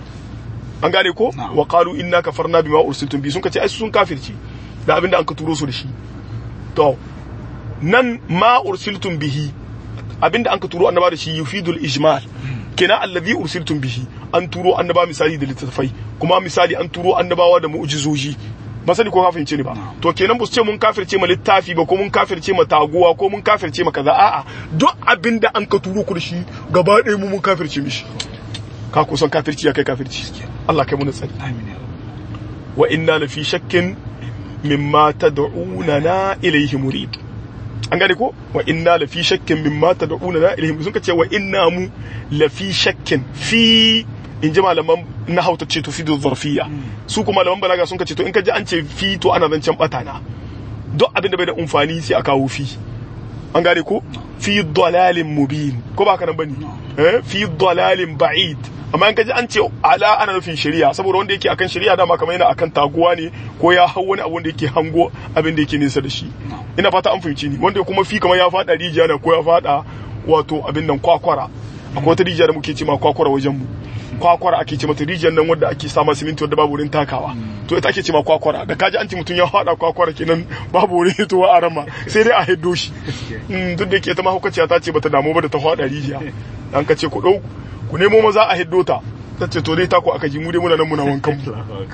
an gane ko Na'am. wa qalu inna kafarna bima ursiltum bi sun kace ai sun kafirci da abinda an ka turo su da shi to nan ma ursiltum bihi abinda an ka turo annaba da shi yufidul ijmal kenan allazi ursiltum bihi an turo annaba misali da littattafai kuma misali an turo annabawa da mu'jizoji ba sani ko ka fahimce ni ba to kenan ba su ce mun kafirce ma littafi ba ko mun kafirce ma taguwa ko mun kafirce ma kaza a'a duk abinda an ka turo ku da shi gaba ɗaya mu mun kafirce mishi ka kusan kafirci ya kai kafirci Allah kai mu tsari amin ya rabb wa inna lafi shakkin mimma tad'unana ilayhi murid an gane ko wa inna lafi shakkin mimma tad'unana ilayhi murid sun ka ce wa inna mu lafi shakkin fi in ji malaman na hauta ce to fi da zarfiya su kuma malaman balaga sun ka ce to in ka ji an ce fi to ana zancen batana duk abin da bai da umfani sai a kawo fi an gane ko fi dalalin mubin ko ba ka nan bane eh fi dalalin ba'id amma in kaji an ce ala ana nufin shari'a saboda wanda yake akan shari'a dama kamar yana akan taguwa ne ko ya hau wani abu wanda yake hango abin da yake nesa da shi ina fata an fahimci ni wanda kuma fi kamar ya fada rijiya ne ko ya fada wato abin nan kwakwara akwai wata rijiya da muke ce ma kwakwara wajen mu kwakwara ake ce mata rijiyar nan wadda ake sama siminti wadda babu wurin takawa to ita ake ce ma kwakwara da kaji an ce mutum ya fada kwakwara kenan babu wurin hitowa a rama sai dai a hiddo shi Mm, duk da ke ta mahaukaciya ta ce bata damu ba da ta fada rijiya an ka ce ku dau ku nemo maza a hiddo ta ta ce to dai ta ku aka ji mu dai muna nan muna wankan mu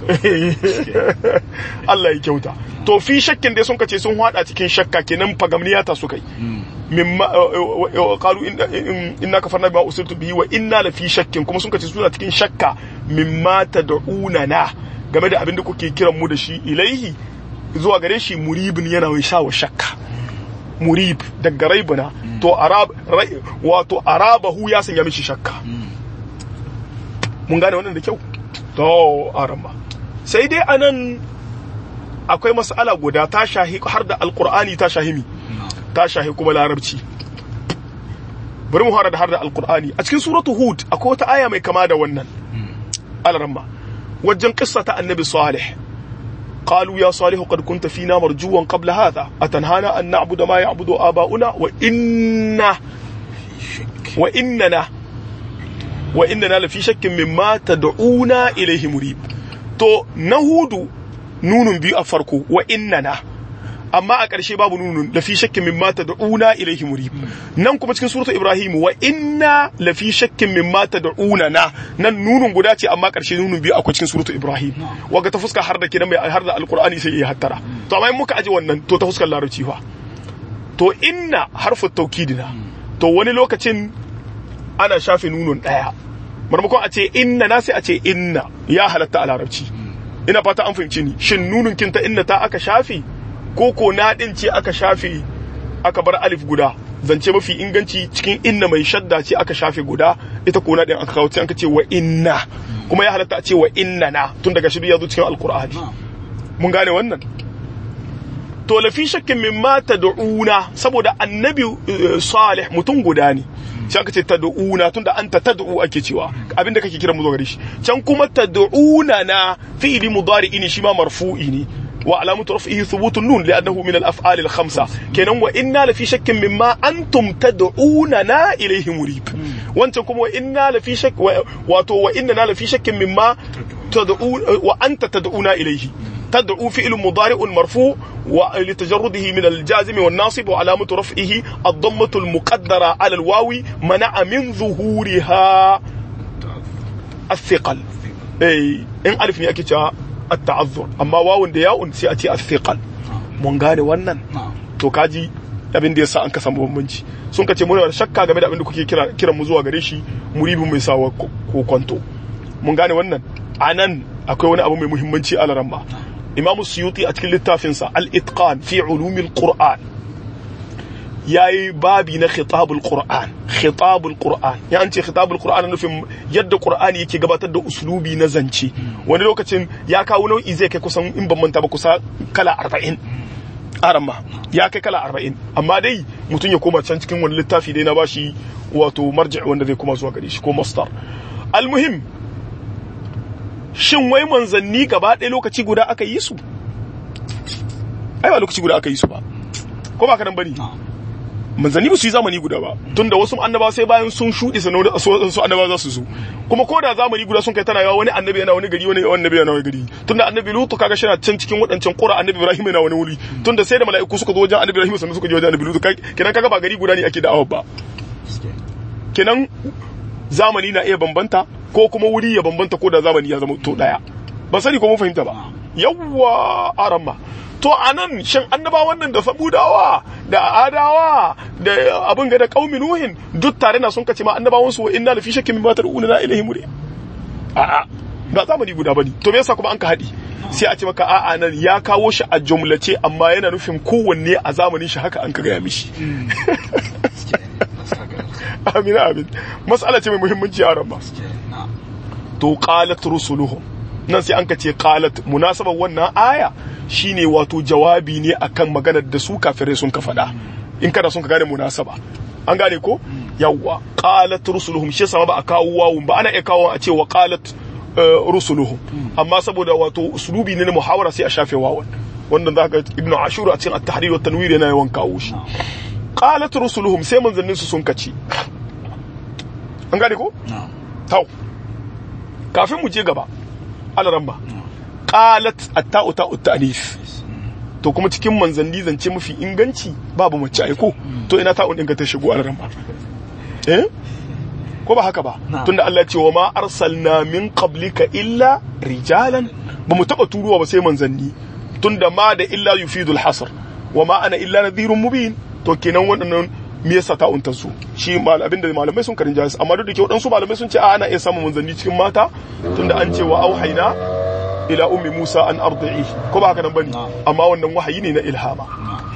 Allah ya kyauta to fi shakkin dai sun kace sun hada cikin shakka kenan fagamniya ta suka yi mimma qalu inna kafarna bima usiltu bihi wa inna la fi shakkin kuma sun kace suna cikin shakka mimma tad'una na game da abin da kuke kiran mu da shi ilaihi zuwa gare shi muribin yana mai sha wa shakka murib daga raibuna to arab rai- wato arabahu ya sanya mishi shakka mun gane wannan da kyau to aramba sai dai anan akwai mas'ala guda ta shahi har da alqur'ani ta shahimi ta shahi kuma larabci bari mu fara da har da alqur'ani a cikin suratu hud akwai wata aya mai kama da wannan alaramma wajen kissa ta annabi salih قالوا يا صالح قد كنت فينا مرجوا قبل هذا أتنهانا أن نعبد ما يعبد آباؤنا وإنا وإننا وإننا لفي شك مما تدعونا إليه مريب تو نهود نون بي أفركو وإننا amma a ƙarshe babu nunun lafi shakkin mimma tad'una ilaihi murib nan kuma cikin suratu ibrahim wa inna lafi shakkin mimma tad'una na nan nunun guda ce amma ƙarshe nunun biyu akwai cikin suratu ibrahim waga ta fuska har da kenan mai har da alqur'ani sai ya hattara to amma in muka aje wannan to ta fuskar larabci fa to inna harfu tawkidina to wani lokacin ana shafe nunun daya marmakon a ce inna na sai a ce inna ya halatta a larabci ina fata an fahimci ni shin nunun kinta inna ta aka shafe ko ko na din ce aka shafe aka bar alif guda zance mafi inganci cikin inna mai shadda ce aka shafe guda ita ko na din aka kawo sai aka ce wa inna kuma ya halatta a ce wa inna na tun daga shi ya zo cikin alqur'ani mun gane wannan to lafi shakkin min ma tad'una saboda annabi eh, salih mutum guda ne sai aka ce tad'una tunda anta tad'u ake cewa abinda kake kira mu zo gare shi can kuma tad'una na fi'li mudari ne shi ma marfu'i ne wa alamatu raf'ihi thubutun nun li'annahu min al-af'al al-khamsa kenan wa inna lafi shakkin mimma antum tad'una na ilayhi murib wancan kuma wa inna lafi shakk wato wa inna lafi shakkin mimma tad'u wa anta tad'una ilayhi تدعو فعل مضارع مرفوع ولتجرده من الجازم والناصب وعلامة رفعه الضمة المقدرة على الواو منع من ظهورها الثقل اي ان الف ne ake cewa at-ta'azzur amma wawun da ya'un sai a ce athiqal mun gane wannan to kaji abin da yasa an ka samu bambanci sun kace muna da shakka game da abin da kuke kira kiran mu zuwa gare shi muribin mai sawa ko kwanto mun gane wannan anan akwai wani abu mai muhimmanci a laramba imamu suyuti a cikin littafinsa al-itqan fi ulumil qur'an yayi babi na khitabul qur'an khitabul qur'an ya an ce khitabul qur'an nufin yadda qur'ani yake gabatar da uslubi na zance wani lokacin ya kawo nau'i zai kai kusan in ban manta ba kusa kala 40 arama ya kai kala 40 amma dai mutum ya koma can cikin wani littafi dai na bashi wato marji wanda zai koma zuwa gare shi ko mastar almuhim shin wai manzanni gaba ɗaya lokaci guda aka yi su ai ba lokaci guda aka yi su ba ko ba ka nan bane manzanni ba su yi zamani guda ba tunda wasu annabawa sai bayan sun shuɗe sanar su annabawa za su zo kuma ko da zamani guda sun kai tana yawa wani annabi yana wani gari wani annabi yana wani gari tunda annabi lutu kaga shi na can cikin waɗancan ƙura annabi ibrahim yana wani wuri tunda sai da mala'iku suka zo wajen annabi ibrahim sannan suka je wajen annabi lutu kenan kaga ba gari guda ne ake da'awa ba kenan zamani na iya bambanta ko kuma wuri ya bambanta ko da zamani ya zama to daya ba sani ko mun fahimta ba yawwa aramma to anan shin annaba wannan da sabudawa da adawa da abin ga da qaumi nuhin duk tare na sun kace ma annabawan su wa inna lafi shakkin mimma tad'una ilaihi muri a a ba zamani guda bane to me yasa kuma an ka hadi sai a ce maka a'a nan ya kawo shi a jumlace amma yana nufin kowanne a zamanin shi haka an ka gaya mishi amin amin mas'ala ce mai muhimmanci a ran ba to qalat rusuluhum nan sai an ka ce qalat munasabar wannan aya shine wato jawabi ne akan maganar da su kafirai sun ka faɗa in kana sun ka gane munasaba an gane ko yawwa qalat rusuluhum shi sama ba a kawo wawun ba ana iya kawo a ce wa qalat rusuluhum amma saboda wato uslubi ne na muhawara sai a shafe wawan wannan za ka ibnu ashur a cikin at-tahrir wa tanwir yana yawan kawo shi qalat rusuluhum sai manzannin su sun kaci an gane ko tau kafin mu je gaba alaran ba qalat at-ta'u ta'u ta'nif to kuma cikin manzanni zance mafi inganci babu mace aiko to ina ta'un ɗin ka ta shigo alaran ba eh ko ba haka ba tunda Allah ya ce wa ma arsalna min qablika illa rijalan ba mu taba turuwa ba sai manzanni tunda ma da illa yufidul hasr wa ma ana illa nadhirun mubin to kenan waɗannan me yasa ta unta su shi abin da malamai sun karin jahis amma duk da ke waɗansu malamai sun ce a ana iya samun manzanni cikin mata tunda an ce wa auhaina ila ummi Musa an ardi'i ko ba haka nan bane amma wannan wahayi ne na ilhama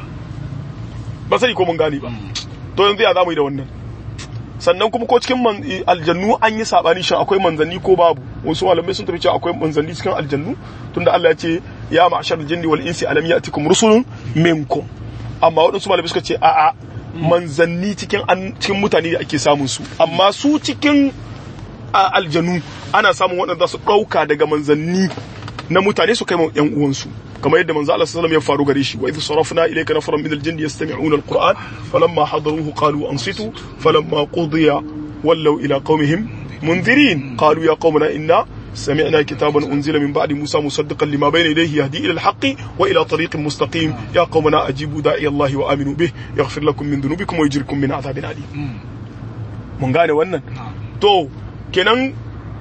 ba sai ko mun gane ba to yanzu ya zamu yi da wannan sannan kuma ko cikin aljannu an yi sabani shin akwai manzanni ko babu wasu malamai sun tafi cewa akwai manzanni cikin aljannu tunda Allah ya ce ya ma'ashar jinni wal insi alam ya'tikum rusulun minkum amma waɗansu malamai suka ce a'a manzanni cikin cikin mutane da ake samun su amma su cikin aljanu ana samun waɗanda su ɗauka daga manzanni na mutane su kai ma yan uwansu kamar yadda manzo Allah sallallahu ya faru gare shi wa idh sarafna ilayka nafaran min al-jinn yastami'una al-qur'an falamma hadaruhu qalu ansitu falamma qudiya wallaw ila qaumihim munzirin qalu ya qaumana inna سمعنا كتابا أنزل من بعد موسى مصدقا لما بين يديه يهدي إلى الحق وإلى طريق مستقيم يا قومنا أجيبوا داعي الله وآمنوا به يغفر لكم من ذنوبكم ويجركم من عذاب أليم من قال wannan to kenan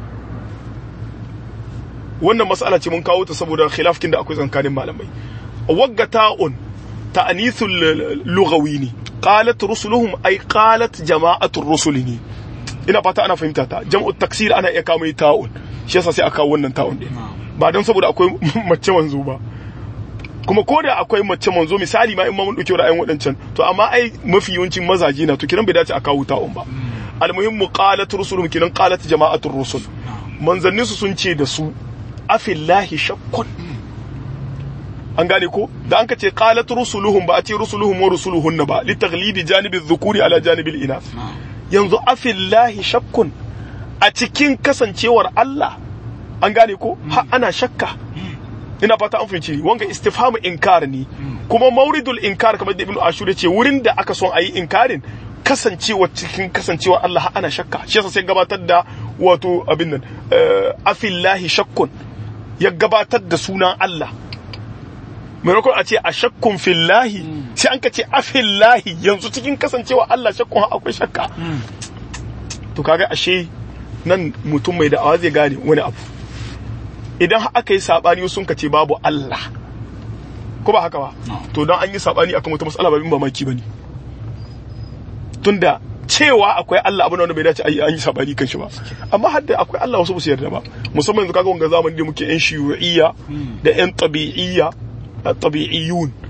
wannan mas'ala ce mun kawo ta saboda khilafkin da akwai tsakanin malamai wagga ta'un ta'anithul lughawi ne qalat rusuluhum ay qalat jama'atul rusuli ne ina fata ana fahimta ta jam'u taksir ana iya kawo mai ta'un shi yasa sai aka kawo wannan ta'un din ba don saboda akwai mace manzo ba kuma ko da akwai mace manzo misali ma in ma mun dauke ra'ayin wadancan to amma ai mafi yawancin mazaje na to kiran bai dace a kawo ta'un ba almuhimmu qalat rusuluhum kiran qalat jama'atul rusul manzannin su sun ce da su afillahi shakkun an gane ko da an ka ce qalat rusuluhum ba a ce rusuluhum wa rusuluhunna ba li taghlibi janibi dhukuri ala janibil inath yanzu afillahi shakkun a cikin kasancewar Allah an gane ko ha ana shakka ina fata an fahimci wanga istifhamu inkar ne kuma mauridul inkar kamar da ibnu ashur ce wurin da aka son ayi inkarin kasancewa cikin kasancewa Allah ha ana shakka shi yasa sai gabatar da wato abin nan afillahi shakkun ya gabatar da sunan Allah maimakon a ce a shakkun fillahi sai an ka ce a fillahi yanzu cikin kasancewa Allah shakkun akwai shakka to kaga ashe nan mutum mai da'awa zai gane wani abu idan aka yi sabani sun ka ce babu Allah ko ba haka ba to don an yi sabani akan wata matsala babin mamaki bane tunda cewa akwai Allah abu wanda bai dace an yi sabani kan shi ba amma har da akwai Allah wasu ba su yarda ba musamman yanzu kaga wanga zamani da muke yan shiyu'iyya da yan tabi'iyya tabi'iyun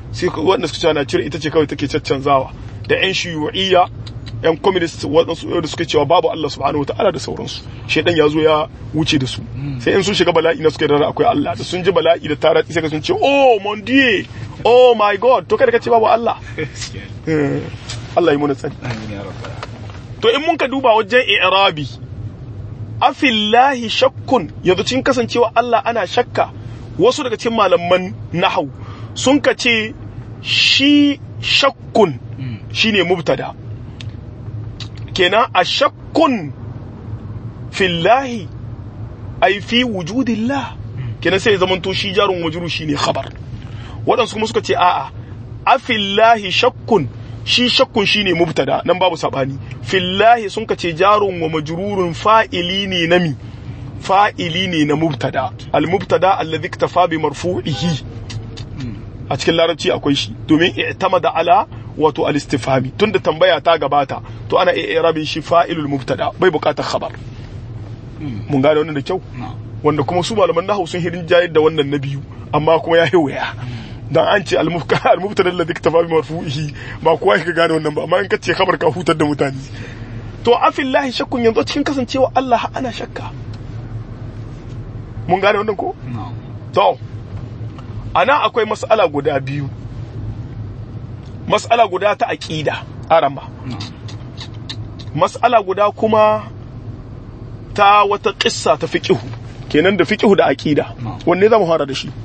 sai wanda suka cewa nature ita ce kawai take caccanzawa da yan shiyu'iyya yan communist waɗansu da suka cewa babu Allah subhanahu wataala da sauransu shedan ya zo ya wuce da su sai in sun shiga bala'i na suka yarda akwai Allah da sun ji bala'i da tara sai ka sun ce oh mon dieu oh my god to kada ka ce babu Allah Allah yi muna tsari to in mun ka duba wajen i'rabi afillahi shakkun yanzu cikin kasancewa Allah ana shakka wasu daga cikin malaman nahau sun ka ce shi shakkun shine mubtada kenan a shakkun fillahi ai fi wujudillah kenan sai zaman to shi jarun wajuru shine khabar waɗansu kuma suka ce a'a afillahi shakkun shi shakkun shine mubtada nan babu sabani fillahi sun ka ce jarun wa majrurun fa'ili ne na mi fa'ili ne na mubtada al mubtada alladhi iktafa bi marfu'ihi a cikin larabci akwai shi domin i'tamada ala wato al istifhami tunda tambaya ta gabata to ana iya rabin shi fa'ilul mubtada bai bukatar khabar mun gane wannan da kyau wanda kuma su malaman nahwu sun hirin jayar da wannan na biyu amma kuma ya waya dan an ce al-mubtada alladhi iktafa bi marfu'ihi ba kowa ya gane wannan ba amma in kace khabar ka hutar da mutane to afillahi shakkun yanzu cikin kasancewa Allah ana shakka mun gane wannan ko to ana akwai mas'ala guda biyu mas'ala guda ta aqida arama mas'ala guda kuma ta wata kissa ta fiqhu kenan da fiqhu da aqida wanne zamu fara da shi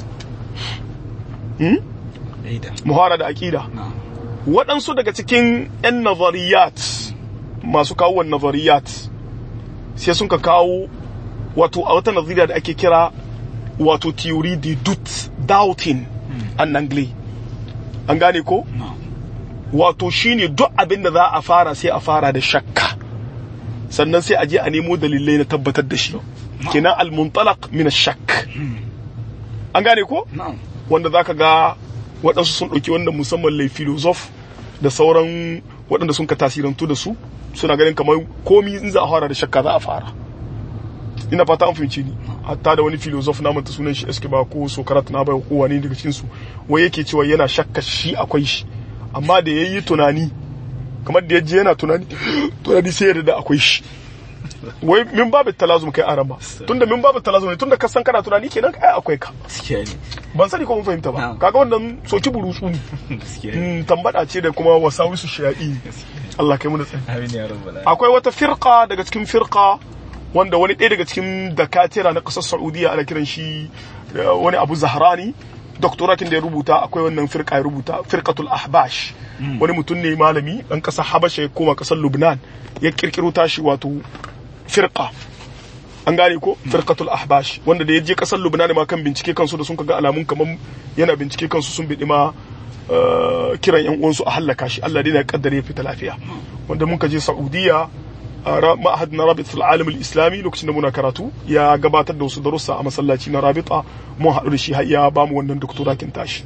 muhara da aƙida waɗansu daga cikin 'yan nazariyat masu kawo wa nazariyat sai sun ka kawo wato a wata nazariya da ake kira wato theory de doute doubting an angle an gane ko wato shine duk abin da za a fara sai a fara da shakka sannan sai a je a nemo dalilai na tabbatar da shi kenan al-muntalaq min ash-shakk an gane ko wanda za ka ga waɗansu sun ɗauki wanda musamman lai filozof da sauran waɗanda sun ka tasirantu da su suna ganin kamar komi in za a fara da shakka za a fara ina fata an fahimci ni hatta da wani filozof na manta sunan shi eske ba ko sokarat na bai ko wani daga cikin su wai yake cewa yana shakka shi akwai shi amma da yayi tunani kamar da yaje yana tunani tunani sai ya da akwai shi wai min babu talazum kai aran ba tunda min babu talazum ne tunda ka san kana tunani kenan kai akwai ka ban sani ko mun fahimta ba kaga wannan soki burutsu ne tambada ce da kuma wasawisu shaya'i Allah kai mu da tsari akwai wata firqa daga cikin firqa wanda wani ɗaya daga cikin dakatira na ƙasar Saudiya ana kiran shi wani Abu Zahrani doktoratin da ya rubuta akwai wannan firqa ya rubuta firqatul ahbash wani mutum ne malami dan ƙasar Habasha ya koma ƙasar Lubnan ya kirkiro tashi wato firqa an gane ko firqatul ahbash wanda da ya je kasar lubnan ma kan bincike kansu da sun ga alamun kaman yana bincike kansu sun bidi ma kiran yan uwansu a hallaka shi Allah dai ya kaddare ya fita lafiya wanda mun ka je saudiya ma'ahad na rabit alam islami lokacin da muna karatu ya gabatar da wasu darussa a masallaci na rabita mun haɗu da shi har ya ba mu wannan doktorakin tashi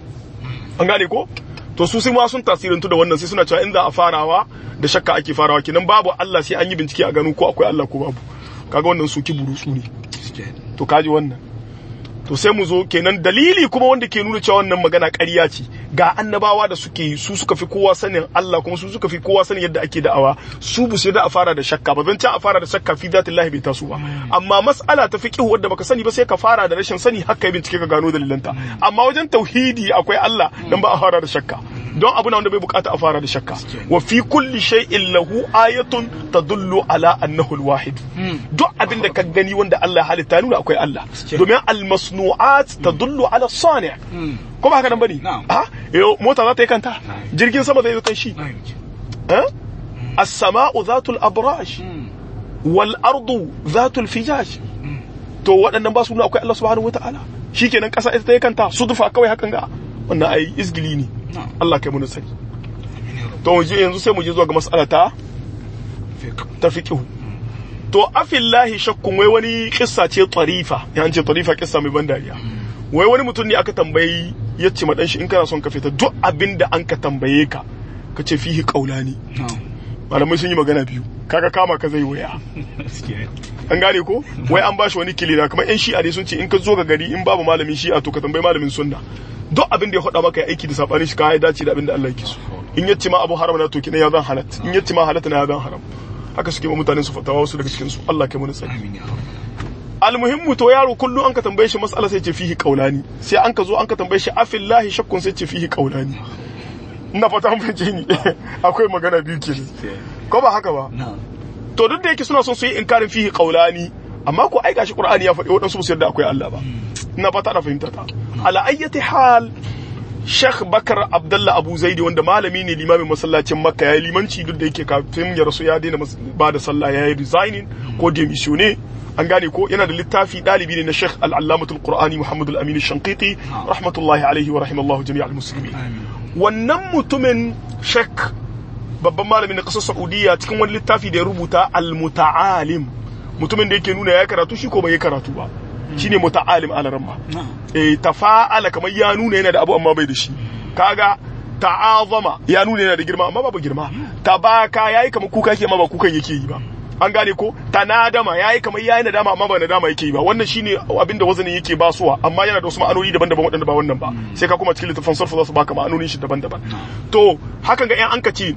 an gane ko to su ma sun tasirantu da wannan sai suna cewa in za a farawa da shakka ake farawa kenan babu Allah sai an yi bincike a gano ko akwai Allah ko babu kaga wannan su burutsu ne to kaji wannan to sai mu zo kenan dalili kuma wanda ke nuna cewa wannan magana ƙarya ce ga annabawa da suke su suka fi kowa sanin Allah kuma su suka fi kowa sanin yadda ake da'awa su bu sai da a fara da shakka ba zan ci a fara da shakka fi zatillahi bai taso ba amma mas'ala ta fiqh wadda baka sani ba sai ka fara da rashin sani haka bincike ka gano dalilanta amma wajen tauhidi akwai Allah dan ba a fara da shakka don abu na wanda bai bukata a fara da shakka wa fi kulli shay'in lahu ayatun tadullu ala annahu alwahid duk abin da ka gani wanda Allah ya halitta nuna akwai Allah domin almasnu'at tadullu ala sani' ko ba haka nan bane a yo mota za ta yi kanta jirgin sama zai yi kan shi eh as-sama'u zatul abraj wal ardu zatul fijaj to waɗannan ba su nuna akwai Allah subhanahu wataala shikenan kasa ita ta yi kanta sudufa kawai hakan ga wannan ai izgili ne Allah kai mu sani to yanzu sai mu je zuwa ga mas'ala ta ta fiqhu to afillahi shakkun wai wani kissa ce tarifa ya ce tarifa kissa mai ban dariya wai wani mutum ne aka tambayi ya ce madan shi in kana son ka fita duk abin da an ka tambaye ka ka ce fihi qaulani malamai sun yi magana biyu kaga kama ka zai waya gaskiya an gane ko wai an bashi wani kilina kamar yan shi'a ne sun ce in ka zo ga gari in babu malamin shi'a to ka tambayi malamin sunna duk abin da ya faɗa maka ya aiki da sabanin shi ka ya dace da abin da Allah yake so in yace ma abu haram na to kina ya zan halat in yace ma halat na ya zan haram haka suke ma mutanen su fatawa wasu daga cikin su Allah kai mu tsari amin ya rabb almuhimmu to yaro kullum an ka tambaye shi mas'ala sai ce fihi qaulani sai an ka zo an ka tambaye shi afillahi shakkun sai ce fihi qaulani ina fata mun fahimce ni akwai magana biyu kenan ko ba haka ba na'am to duk da yake suna son su yi inkarin fihi qaulani amma ko ai gashi qur'ani ya faɗi waɗansu su yarda akwai Allah ba ina fata ana fahimta ta ala ayyati hal Sheikh Bakar Abdullah Abu Zaidi wanda malami ne limamin masallacin Makka yayi limanci duk da yake kafin ya rasu ya daina mas- ba da sallah yayi resigning ko demissione an gane ko yana da littafi dalibi ne na Sheikh Al-Allamatul Qur'ani Muhammad Al-Amin Shanqiti rahmatullahi alaihi wa rahimallahu jami'al muslimin amin wannan mutumin Sheikh babban malamin na ƙasar Saudiya cikin wani littafi da ya rubuta al-muta'alim mutumin da yake nuna ya karatu shi ko bai yi karatu ba shine muta'alim alaramma na'am eh tafa'ala kamar ya nuna yana da abu amma bai da shi kaga ta'azama ya nuna yana da girma amma babu girma tabaka yayi kamar kuka yake amma ba kukan yake yi ba an gane ko tanadama yayi kamar yayi nadama amma ba nadama yake yi ba wannan shine abinda wazanin yake basuwa amma yana da wasu ma'anoni daban-daban waɗanda ba wannan ba sai ka kuma cikin littafin sarfa za su baka ma'anonin shi daban-daban to hakan ga yan an kace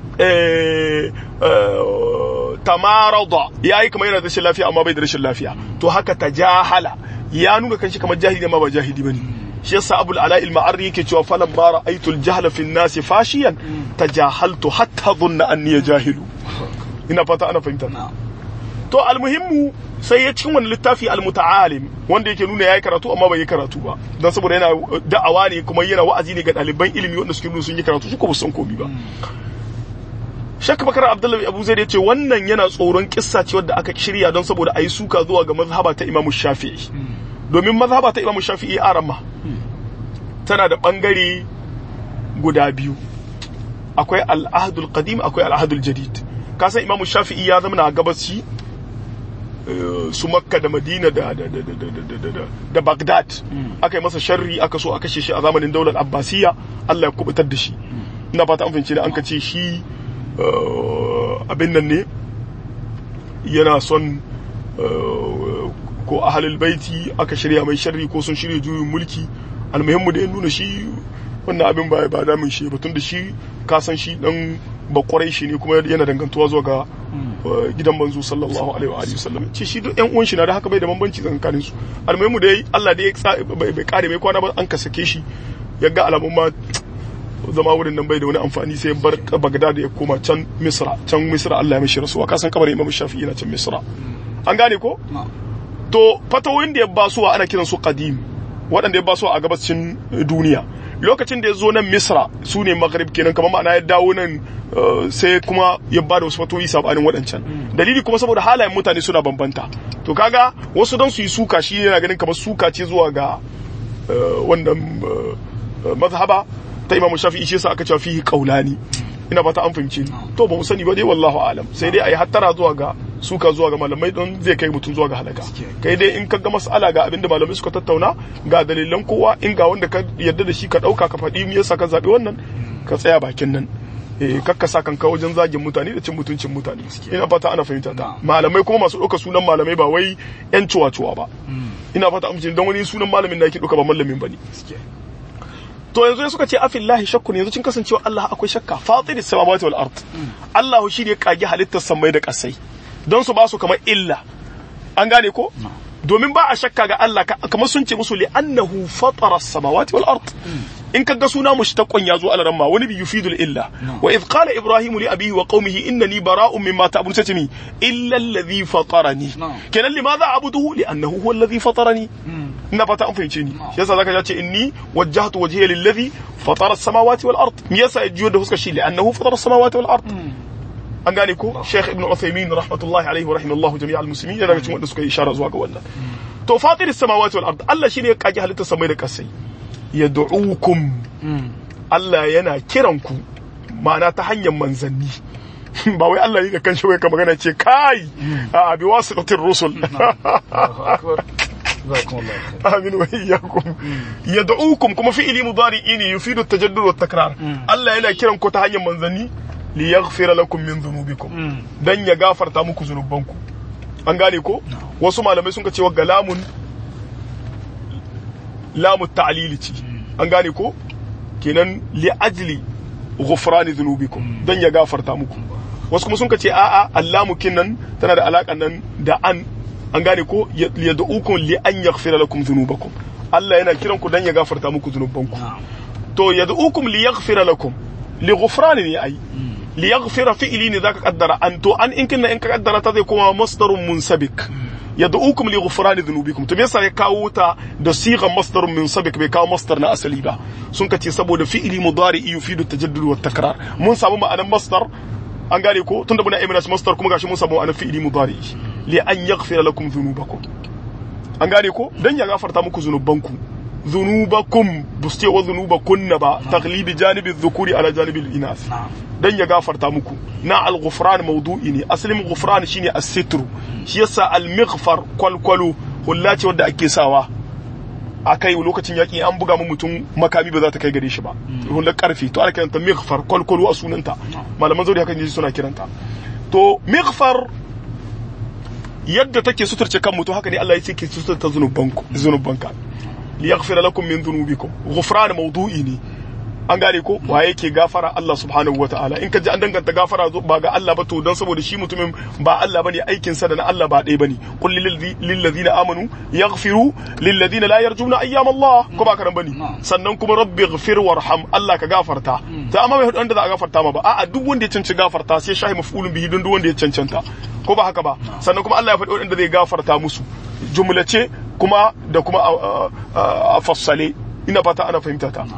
eh, eh, tamarada yayi kamar yana da rashin lafiya amma bai da rashin lafiya to haka tajahala ya nuna kanshi kamar jahili amma ba jahili bane shi yasa abul ala al ma'arri yake cewa falan ma ra'aytu al jahla fi an-nas fashiyan tajahaltu hatta dhunna anni jahilu ina fata ana fahimta na'am to almuhimmu sai ya cikin wani littafi almuta'alim wanda yake nuna yayi karatu amma bai yi karatu ba dan saboda yana da'awa ne kuma yana wa'azi ne ga ɗaliban ilimi wanda suke nuna sun yi karatu su ko ba su san komai ba Shek Bakar Abdullahi Abu Zaid yace wannan yana tsoron kissa ce wadda aka shirya don saboda ayi suka zuwa ga mazhaba ta Imam Shafi'i domin mazhaba ta Imam Shafi'i arama tana da bangare guda biyu akwai al-ahdul qadim akwai al-ahdul jadid kasan Imam Shafi'i ya zama na gabaci eh, su Makka da Madina da da da da da da da da da Baghdad aka yi masa sharri aka so a kashe shi a zamanin daular Abbasiyya Allah ya kubutar da shi ina fata an fahimci da an kace shi eh, abin nan ne yana son eh, ko ahalul baiti aka shirya mai sharri ko sun shirya juyin mulki almuhimmu da ya nuna shi wannan abin ba ba damin shi batun da shi ka san shi dan bakwarai shi ne kuma yana dangantuwa zuwa ga eh, gidan manzo sallallahu alaihi wa alihi wasallam ce shi duk yan uwan shi na da haka bai da bambanci tsakanin su almuhimmu da yayi Allah da ya tsa- bai bai kare mai kwana ba an ka sake shi ya ga alamun ma zama wurin nan bai da wani amfani sai bar Baghdad ya koma can Misra can Misra Allah ya mishi rasuwa ka san kabarin Imam Shafi'i yana can Misra an gane ko na'am to fatawoyin da ya basuwa ana kiran su qadim waɗanda ya basuwa a gabacin duniya lokacin da ya zo nan misra su ne maghrib kenan kamar ma'ana ya dawo nan eh, sai kuma ya bada wasu fatoyi sabanin waɗancan dalili kuma saboda halayen mutane suna bambanta to kaga wasu don su yi suka shi yana ganin kamar suka ce zuwa ga eh, wannan eh, mazhaba ta imamu shafi'i shi yasa aka cewa fihi qaulani ina fata an fahimce ni to ba mu sani ba dai wallahu alam sai dai ayi hattara zuwa ga suka zuwa ga malamai don zai kai mutum zuwa ga halaka kai dai in ka ga mas'ala ga abinda malamai suka tattauna ga dalilan kowa in ga wanda ka yarda da shi ka dauka ka faɗi me yasa ka zabi wannan ka tsaya bakin nan eh kakka sa kanka wajen zagin mutane da cin mutuncin mutane ina fata ana fahimta ta malamai kuma masu ɗauka sunan malamai ba wai yan cuwa-cuwa ba ina fata amince don wani sunan malamin da yake ɗauka ba malamin ba ne to yanzu ya suka ce afillahi shakkun yanzu cin kasancewa Allah akwai shakka fatiris samawati wal ard Allah shi ne kage halittar samai da kasai don su ba su kamar illa an gane ko domin ba a shakka ga Allah kamar sun ce musu li annahu fatara samawati wal ard in kaga suna mushtaqon yazo alaran ma wani bi yufidul illa wa idh qala ibrahim li abihi wa qaumihi innani bara'un mimma ta'budun satimi illa alladhi fatarani kenan limadha abuduhu li annahu huwa alladhi fatarani ina fata an fahimce ni shi yasa zaka ce inni wajjahtu wajhiya lillazi fatara as-samawati wal ard me yasa ya jiyo da fuskar shi li annahu fatara as-samawati wal ard an gane ko Sheikh Ibn Uthaymeen rahmatullahi alaihi wa rahimallahu jami'al muslimin yana daga cikin wanda suka yi ishara zuwa ga wannan to fatir as-samawati wal ard Allah shine ya kage halittar samai da kasai yad'ukum Allah yana kiran ku ma'ana ta hanyar manzanni ba wai Allah yi ga kanshi wai ka magana ce kai a bi wasiqatir rusul amin wa iyyakum yad'ukum kuma fi'ili mudari'i ne yufidu at-tajaddud wa takrar Allah yana kiran ku ta hanyar manzanni li yaghfira lakum min dhunubikum dan ya gafarta muku zunubanku an gane ko wasu malamai sun ka ce wa galamun lamu ta'lili ce an gane ko kenan li ajli ghufrani dhunubikum dan ya gafarta muku wasu kuma sun ka ce a'a allamu kinnan tana da alaƙa nan da an an gane ko yad'ukum li an yaghfira lakum dhunubakum Allah yana kiran ku dan ya gafarta muku dhunubanku to yad'ukum li yaghfira lakum li ghufrani ne ai li yaghfira fi'li ne zaka kaddara an to an in kinna in ka kaddara ta zai koma masdarun munsabik yad'ukum li ghufrani dhunubikum to me yasa ya kawo ta da sigan masdarun munsabik bai kawo masdar na asali ba sun ka ce saboda fi'li mudari yufidu tajaddud wa takrar mun samu ma'anar masdar an gane ko tunda muna imina masdar kuma gashi mun samu ma'anar fi'li mudari li an yaghfira lakum dhunubakum an gane ko dan ya gafarta muku zunubanku dhunubakum buste wa dhunubakunna ba taglibi janibi dhukuri ala janibi al-inath dan ya gafarta muku na al-ghufran mawdu'i ne asalin ghufran shine as-sitru shi yasa al-mighfar kwalkwalo hulla ce wanda ake sawa a kai lokacin yaƙi an buga mu mutum makami ba za ta kai gare shi ba hullar karfi to ana kiranta mighfar kwalkwalo a sunanta malaman zauri haka ne suna kiranta to mighfar yadda take suturce kan mutum haka ne Allah ya ce ke suturta zunubanku zunubanka li yaghfira lakum min dhunubikum ghufran mawdu'i ne an gane ko wa yake gafara Allah subhanahu wataala in ka ji an danganta gafara ba ga Allah ba to dan saboda shi mutumin ba Allah bane aikin sa da na Allah ba ɗaya bane qul lil ladina amanu yaghfiru lil ladina la yarjuna ayyam Allah ko ba karan bane sannan kuma rabbi ighfir warham Allah ka gafarta ta amma bai wanda za a gafarta ma ba a'a duk wanda ya cancanci gafarta sai shahi maf'ulun bihi don duk wanda ya cancanta ko ba haka ba sannan kuma Allah ya faɗi wanda zai gafarta musu jumlace kuma da kuma a fassale ina fata ana fahimta ta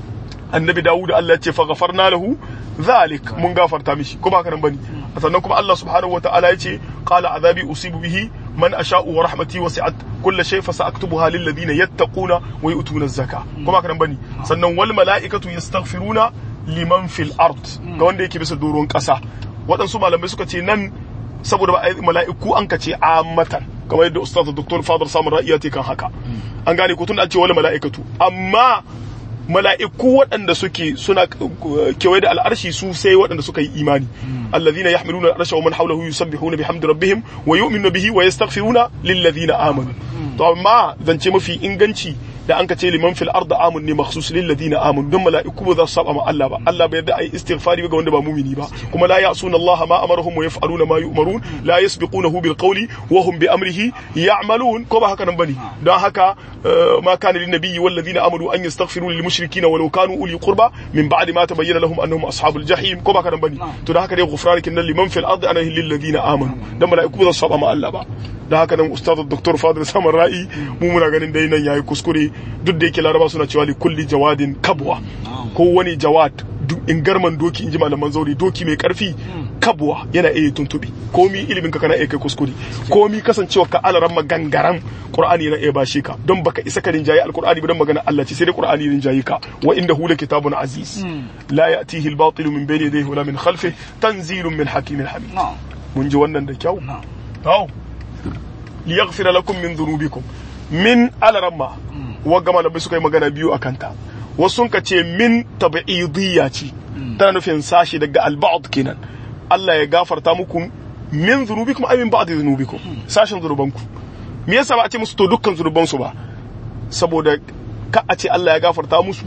annabi dawud Allah ya ce fa ghafarna lahu zalik mun gafarta mishi ko ba nan bane sannan kuma Allah subhanahu wataala ya ce qala azabi usibu bihi man asha'u wa rahmati wasi'at kulli shay fa sa'aktubuha lil ladina yattaquna wa yu'tuna az-zaka ko ba nan bane sannan wal mala'ikatu yastaghfiruna liman fil ard ga wanda yake bisa doron kasa waɗansu malamai suka ce nan saboda ba mala'iku an ka ce ammatan kamar yadda ustaz dr fadar samun ra'iyati kan haka an gane ko tun an ce wal mala'ikatu amma mala'iku waɗanda suke suna kewaye da al'arshi su sai waɗanda suka yi imani allazina yahmiluna al'arsha wa man hawlahu yusabbihuna bihamdi rabbihim wa yu'minuna bihi wa yastaghfiruna lillazina amanu to amma zance mafi inganci da an ka ce liman fil arda amun ne makhsus lil ladina amun don mala'iku ba za su saba ma Allah ba Allah bai yarda ai istighfari ga wanda ba mumini ba kuma la ya'suna Allah ma amarahum wa yaf'aluna ma yu'marun la yasbiqunahu bil qawli wa hum bi amrihi ya'malun ko ba haka nan bane don haka ma kana lin nabiyyi wal ladina amanu an yastaghfiru lil mushrikeen walau kanu uli qurba min ba'di ma tabayyana lahum annahum ashabul jahim ko ba haka nan bane to don haka dai ghufranukin nan liman fil ardi ana lil ladina amanu dan mala'iku ba za su saba ma Allah ba da haka nan ustaz dr fadil saman ra'i mu muna ganin dai nan yayi kuskure duk da yake laraba suna cewa li kulli jawadin kabwa ko wani jawad in garman doki in ji malaman zauri doki mai karfi kabwa yana iya tuntubi komi ilimin ka kana iya kai kuskure komi kasancewa ka alaran magangaran qur'ani yana iya bashe ka don baka isa ka rinjaye alqur'ani ba don magana Allah ce sai dai qur'ani rinjaye ka wa inda hu kitabun aziz la ya'tihi al-batil min bayni yadayhi wala min khalfihi tanzilun min hakimin hamid mun ji wannan da kyau to liyaghfira lakum min dhunubikum min alaramma wagga malamai suka yi magana biyu a kanta wasu sun ka ce min tabi'idiyya ce tana nufin sashi daga alba'd kenan Allah ya gafarta muku min dhunubikum ay min ba'd dhunubikum sashin zunubanku me yasa ba a ce musu to dukkan zunubansu ba saboda ka a ce Allah ya gafarta musu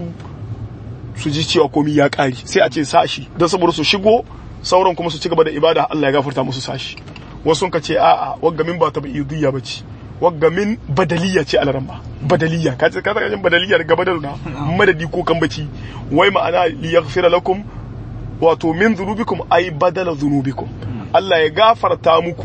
su ji cewa komai ya kare sai a ce sashi don saboda su shigo sauran kuma su ci gaba da ibada Allah ya gafarta musu sashi wasu sun ka ce a'a wagga min ba tabi'idiyya ba ce wagga min badaliya ce alaran ba badaliya ka ce ka saka jin badaliya daga badal na madadi ko kambaci wai ma'ana li yaghfira lakum wato min dhunubikum ay badala dhunubikum Allah ya gafarta muku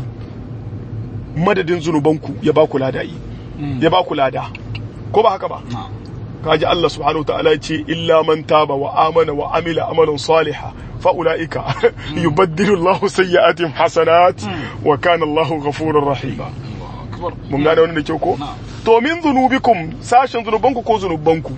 madadin zunubanku ya ba ku lada ya ba ku lada ko ba haka ba kaji Allah subhanahu wa ta'ala ya ce illa man taba wa amana wa amila amalan salihan fa ulaika yubaddilu Allahu sayyi'atihim hasanat wa kana Allahu ghafurur rahima mun gane wani da kyau ko to min zunubikum sashen zunubanku ko zunubanku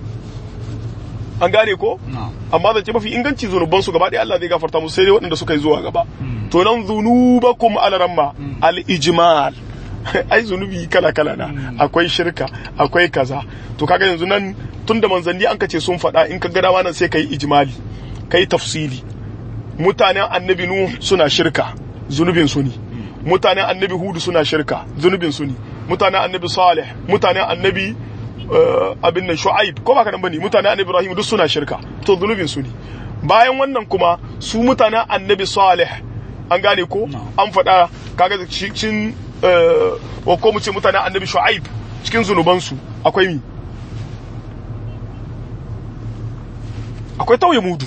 an gane ko amma zance mafi inganci zunubansu gaba ɗaya Allah zai gafarta musu sai dai waɗanda suka yi zuwa gaba to nan zunubakum alaramma al-ijmal ai zunubi kala kala na akwai shirka akwai kaza to kaga yanzu nan tunda manzanni an kace sun faɗa in ka ga dama nan sai kai ijmali kai tafsili mutanen annabi nuh suna shirka zunubin su ne mutanen annabi hudu suna shirka zunubin su ne mutanen annabi salih mutanen annabi uh, abin nan shu'aib ko ba ka nan bane mutanen annabi ibrahim duk suna shirka to zunubin su ne bayan wannan kuma su mutanen annabi salih an gane ko an faɗa kaga cikin uh, ko mu ce mutanen annabi shu'aib cikin zunubansu akwai mi akwai tauye mudu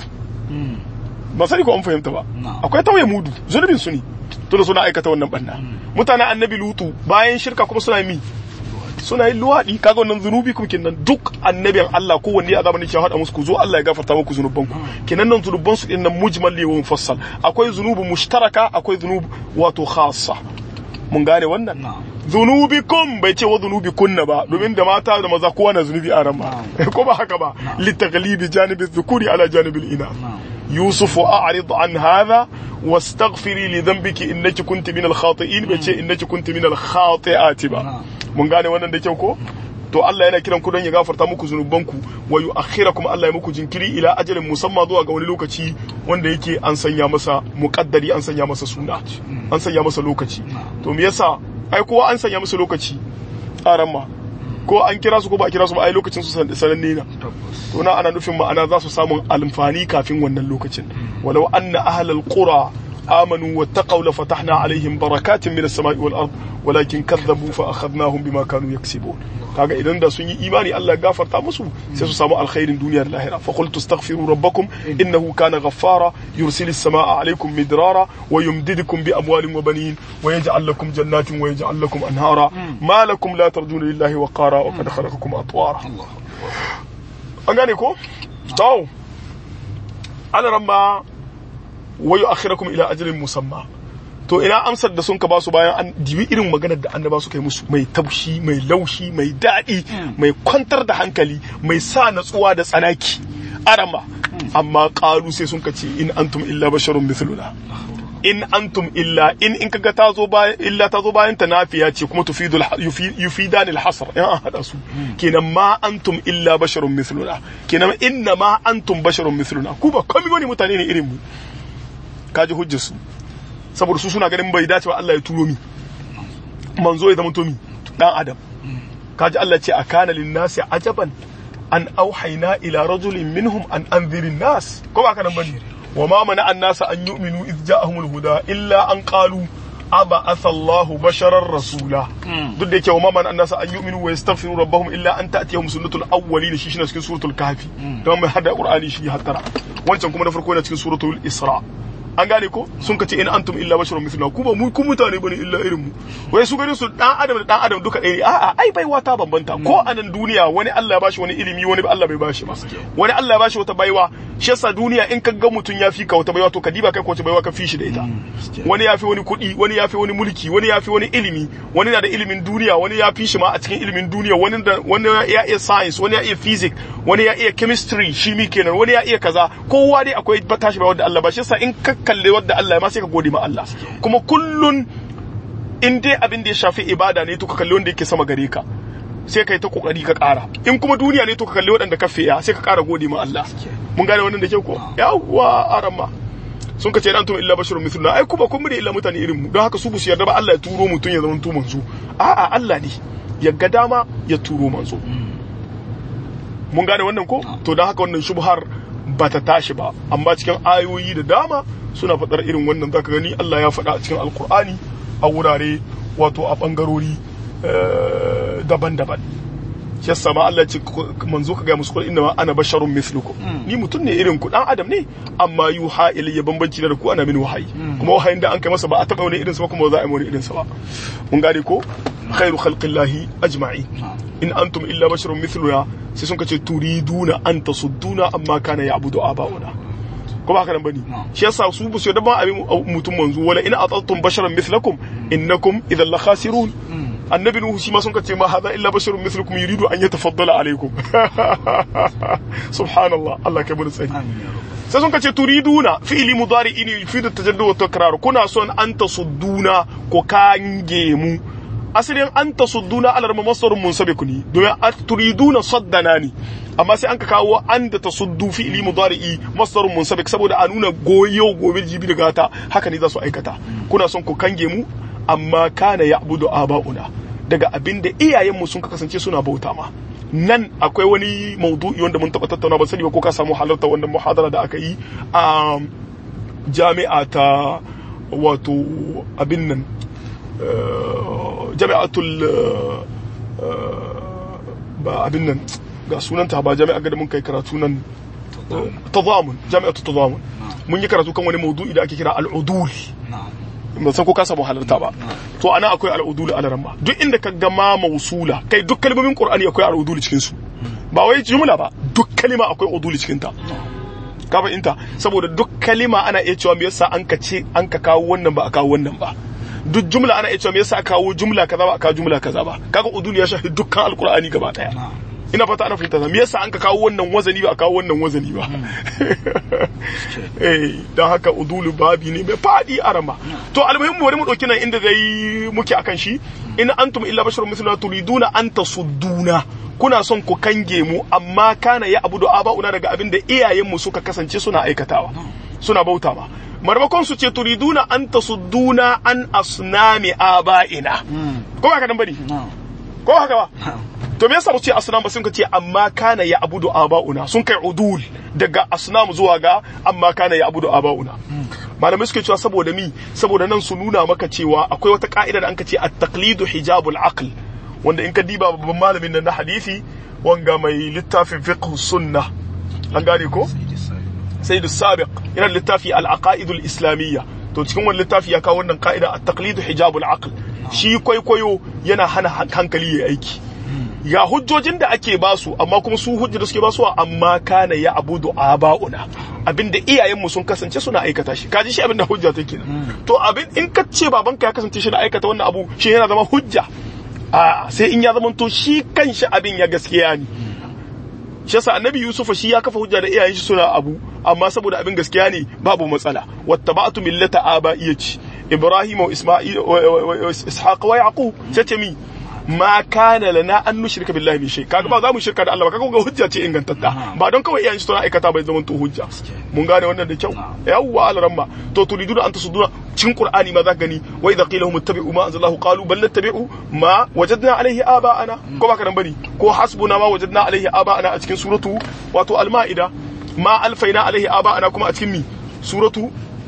ba sani ko an fahimta ba akwai tauye mudu zunubin su ne tunda suna aikata wannan banna mutanen annabi lutu bayan shirka kuma suna mi suna yin luwaɗi kaga wannan zunubi kuma kenan duk annabin Allah ko wanne azaba ne ke hada musu ku zo Allah ya gafarta muku zunuban ku kenan nan zunuban su dinnan mujmal ne wa mufassal akwai zunubu mushtaraka akwai zunubu wato khassa mun gane wannan zunubikum bai ce wa zunubikunna ba domin da mata da maza kowa na zunubi a ran ba ko ba haka ba litaghlibi janibi dhukuri ala janibil ina يوسف أعرض عن هذا واستغفري لذنبك إنك كنت من الخاطئين بيتي إنك كنت من الخاطئات با mun gane wannan da kyau ko to Allah yana kiran ku don ya gafarta muku zunubanku wa yu'akhirakum Allah ya muku jinkiri ila ajalin musamma zuwa ga wani lokaci wanda yake an sanya masa muqaddari an sanya masa suna an sanya masa lokaci to me yasa ai kowa an sanya masa lokaci tsaran ma ko an kira su ko ba a kira su ba ai lokacin su sananne na to na ana nufin ma'ana za su samu alfani kafin wannan lokacin walau anna ahlal qura amanu wattaqaw la fatahna alaihim barakatin minas sama'i wal ard walakin kadzabu fa akhadnahum bima kanu yaksibun kaga idan da sun yi imani Allah ya gafarta musu sai su samu alkhairin duniya da lahira fa qultu astaghfiru rabbakum innahu kana ghaffara yursilis samaa alaykum midrara wa yumdidukum bi amwalin wa banin wa yaj'al lakum jannatin wa yaj'al lakum anhara ma lakum la tarjuna lillahi waqara wa qad khalaqakum atwara an gane ko to ana ramma wa yu'akhirakum ila ajalin musamma to ina amsar da sun ka basu bayan an dibi irin maganar da annaba suka yi musu mai taushi mai laushi mai daɗi mai kwantar da hankali mai sa natsuwa da tsanaki arama amma ƙalu sai sun ka ce in antum illa basharun mithluna in antum illa in in kaga ta zo bayan illa ta zo bayan ta nafiya ce kuma tufidu yufidan al-hasr in an hada su kenan ma antum illa basharun mithluna kenan inna ma antum basharun mithluna ku ba komai bane mutane ne irin mu kaji hujjar su saboda su suna ganin bai dace ba Allah ya turo mi manzo ya zama to mi dan adam kaji Allah ce akana lin nasi ajaban an auhayna ila rajulin minhum an anzirin nas ko ba ka nan bane وما منع الناس أن يؤمنوا إذ جاءهم الهدى إلا أن قالوا أبعث الله بشرا رسولا duk da yake wa maman annasa an yu'minu wa yastaghfiru rabbahum illa an ta'tiyahum sunnatul awwalin shi shine cikin suratul kahfi don mai hada qur'ani shi hattara wancan kuma na farko yana cikin suratul isra an gane ko sun kace in antum illa basharun mithluna ku ba mu ku mutane bane illa irin mu wai su gani su dan adam da dan adam duka ɗaya ne a'a ai baiwa ta bambanta ko a nan duniya wani Allah ya bashi wani ilimi wani Allah bai bashi ba wani Allah ya bashi wata baiwa shi yasa duniya in ka ga mutum ya fi ka wata baiwa to ka diba kai ko wata baiwa ka fi shi da ita wani ya fi wani kuɗi wani ya fi wani mulki wani ya fi wani ilimi wani na da ilimin duniya wani ya fi shi ma a cikin ilimin duniya wani da wani ya iya science wani ya iya physics wani ya iya chemistry shi mi kenan wani ya iya kaza kowa dai akwai tashi baiwa da Allah ba shi yasa in ka kalle wadda Allah ya ma sai ka gode ma Allah kuma kullun in dai abin da ya shafi ibada ne to ka kalli wanda yake sama gare ka sai ka yi ta kokari ka ƙara in kuma duniya ne to ka kalli waɗanda ka fiya sai ka ƙara gode ma Allah mun gane wannan da ke ko yawwa arama sun ka ce dan tum illa basharun mithluna ai kuma kun mu da illa mutane irin mu don haka su bu su yarda ba Allah ya turo mutum ya zama to manzo a'a Allah ne ya ga dama ya turo manzo mun gane wannan ko to don haka wannan shubhar ba ta tashi ba amma cikin ayoyi da dama suna faɗar irin wannan zaka gani Allah ya faɗa a cikin alkur'ani a wurare wato a ɓangarori daban-daban shi yasa ma Allah ce manzo ka ga musu kul inna ana basharun mithlukum ni mutum ne irin ku dan adam ne amma yuha ilayya bambanci da ku ana min wahayi kuma wahayin da an kai masa ba a taba wani irin sa kuma za a yi wani irin sa ba mun gane ko khairu khalqillahi ajma'in in antum illa basharun mithluna sai sun kace turiduna an tasudduna amma kana ya'budu aba'una ko ba haka nan bane shi yasa su bu su da ban abin mutum manzo wala in atattum basharan mithlakum innakum idhan la khasirun annabi nuhu shi ma sun kace ma hada illa basharun mithlukum yuridu an yatafaddala alaikum subhanallah Allah kai mun tsari sai sun kace turiduna fi'li mudari'in yufidu tajaddud wa takrar kuna son an tasudduna ko kange mu asalin an tasudduna ala masdarun munsabiq ne domin turiduna saddana ne amma sai an ka kawo an da tasuddu fi'li mudari'i masdarun munsabik saboda a nuna goyo gobe jibi da gata haka ne za su aikata kuna son ku kange mu amma kana ya'budu aba'una daga abin da iyayenmu sun kasance suna bauta ma nan akwai wani maudu'i wanda mun taɓa tattauna ba sani ba ko ka samu halarta wannan muhadara da aka yi a jami'a ta wato abin nan jami'atul ba abin nan ga sunanta ba jami'a ga mun kai karatu nan tazamun jami'atul tazamun mun yi karatu kan wani maudu'i da ake kira al'udul ban san ko ka samu halarta ba to ana akwai al'udul a ramma duk inda ka ga ma mausula kai duk kalmomin qur'ani akwai al'udul cikin su ba wai jumla ba duk kalima akwai udul cikin ta ka fahimta saboda duk kalima ana iya cewa me yasa an ka ce an ka kawo wannan ba a kawo wannan ba duk jumla ana iya cewa me yasa aka kawo jumla kaza ba a kawo jumla kaza ba kaga udul ya shafi dukkan alqur'ani gaba daya ina fata ana fahimta me yasa an ka kawo wannan wazani ba a kawo wannan wazani ba eh dan haka udulu babi ne mai fadi arama to almuhimmu bari mu dauki nan inda zai muke akan shi in antum illa basharun mithluna turiduna an tasudduna kuna son ku kange mu amma kana ya abudu aba'una daga abin da iyayenmu suka kasance suna aikatawa suna bauta ma marmakon su ce turiduna an tasudduna an asnami aba'ina ko ba ka dan bari ko haka ba to me yasa mu ce asnam ba sun ce amma kana ya abudu aba'una sun kai udul daga asnam zuwa ga amma kana ya abudu aba'una malamai suke cewa saboda mi saboda nan su nuna maka cewa akwai wata ka'ida da anka ce at-taqlidu hijabul aql wanda in ka diba babban malamin nan na hadisi wanga mai littafin fiqh sunna an gane ko sayyid sabiq yana littafi al-aqaidul islamiyya to cikin wannan littafi ya kawo wannan ka'ida at-taqlidu hijabul aql shi kwaikwayo yana hana hankali ya aiki ya hujjojin da ake basu amma kuma su hujjar da suke basu amma kana ya abudu aba'una abinda iyayenmu sun kasance suna aikata shi kaji shi abinda hujja take to abin in ka ce babanka ya kasance shi da aikata wannan abu shi yana zama hujja a sai in ya zama to shi kanshi abin ya gaskiya ne shi yasa annabi yusuf shi ya kafa hujja da iyayen shi suna abu amma saboda abin gaskiya ne babu matsala wattaba'tu millata aba'iyati ibrahim wa isma'il wa ishaq wa yaqub sai mi ma kana lana an nushrika billahi min shay kaga ba za mu shirka da Allah ba kaga ga hujja ce ingantatta ba don kawai iyayen shi suna aikata bai zama to hujja mun gane wannan da kyau yawwa alaramma to turiduna an tasuduna cikin qur'ani ma za gani wa idza qila hum ittabi'u ma anzalallahu qalu bal nattabi'u ma wajadna alayhi aba'ana ko ba ka dan bane ko hasbuna ma wajadna alayhi aba'ana a cikin suratu wato al-ma'ida ma alfaina alayhi aba'ana kuma a cikin mi suratu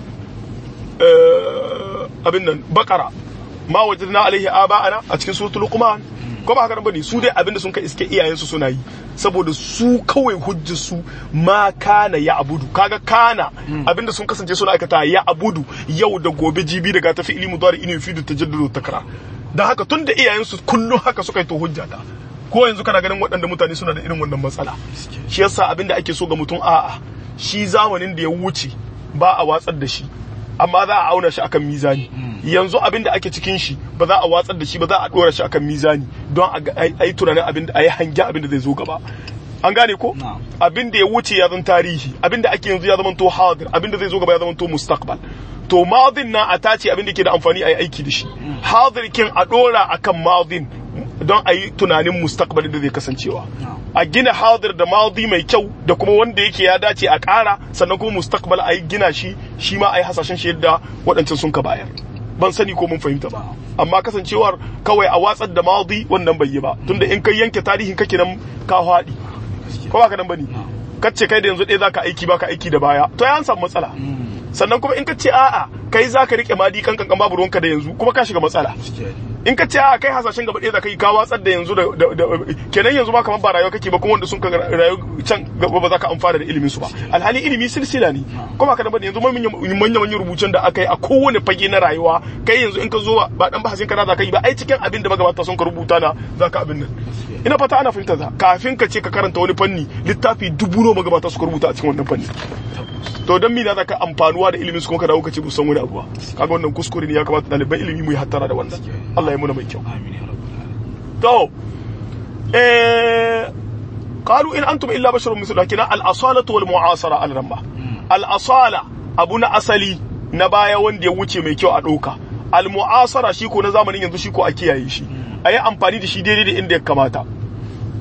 abin nan baqara ma wajadna alaihi aba'ana a cikin suratul luqman ko ba haka bane su dai abinda sun kai iske iyayen su suna yi saboda su kawai hujjar su ma kana ya abudu kaga kana abinda sun kasance suna aikata ya abudu yau da gobe jibi daga tafi ilmu dari inu fidu tajaddudu takra dan haka tunda iyayen su kullun haka suka yi to hujja ta ko yanzu kana ganin waɗanda mutane suna da irin wannan matsala shi yasa abinda ake so ga mutum a'a shi zamanin da ya wuce ba a watsar da shi amma za a auna shi akan mizani yanzu abin da ake cikin shi ba za a watsar da shi ba za a dora shi akan mizani don a yi tunanin abin da a yi hange abin da zai zo gaba an gane ko abin da ya wuce ya zan tarihi abin da ake yanzu ya zama to hadir abin da zai zo gaba ya zama to mustaqbal to madin na a tace abin da ke da amfani a yi aiki da shi hadir kin a dora akan madin don a yi tunanin mustaqbalin da zai kasancewa a gina hadir da madi mai kyau da kuma wanda yake ya dace a ƙara sannan kuma mustaqbal a yi gina shi shi ma a yi hasashen shi yadda waɗancan sun ka bayar ban sani ko mun fahimta ba amma kasancewar kawai a watsar da madi wannan bai yi ba tunda in kai yanke tarihin kake nan ka haɗi ko ba ka nan bane kace kai da yanzu ɗaya zaka aiki baka aiki da baya to ya samu matsala sannan kuma in ka ce a'a kai zaka rike madi kan kan babu ruwanka da yanzu kuma ka shiga matsala in ka ce a kai hasashen gaba ɗaya da kai ka watsar da yanzu da kenan yanzu ma kamar ba rayuwa kake ba kuma wanda sun ka rayu can gaba ba za ka amfana da ilimin su ba alhali ilimi silsila ne kuma ka da yanzu manyan manyan rubucin da aka yi a kowane fage na rayuwa kai yanzu in ka zo ba dan bahasin ka za ka yi ba ai cikin abin da magabata sun ka rubuta na za ka abin nan ina fata ana fahimta za kafin ka ce ka karanta wani fanni littafi dubu nawa magabata suka rubuta a cikin wannan fanni to dan mina zaka amfanuwa da ilimin su kuma ka dawo ka ce san wani abu ba kaga wannan kuskure ne ya kamata ɗaliban ilimi mu yi hattara da wannan Allah ya muna mai kyau to eh qalu in antum illa basharun mithlu kina al asalatu wal mu'asara al ramba al asala abu na asali na baya wanda ya wuce mai kyau a ɗauka al mu'asara shi ko na zamanin yanzu shi ko a kiyaye shi a yi amfani da shi daidai da inda ya kamata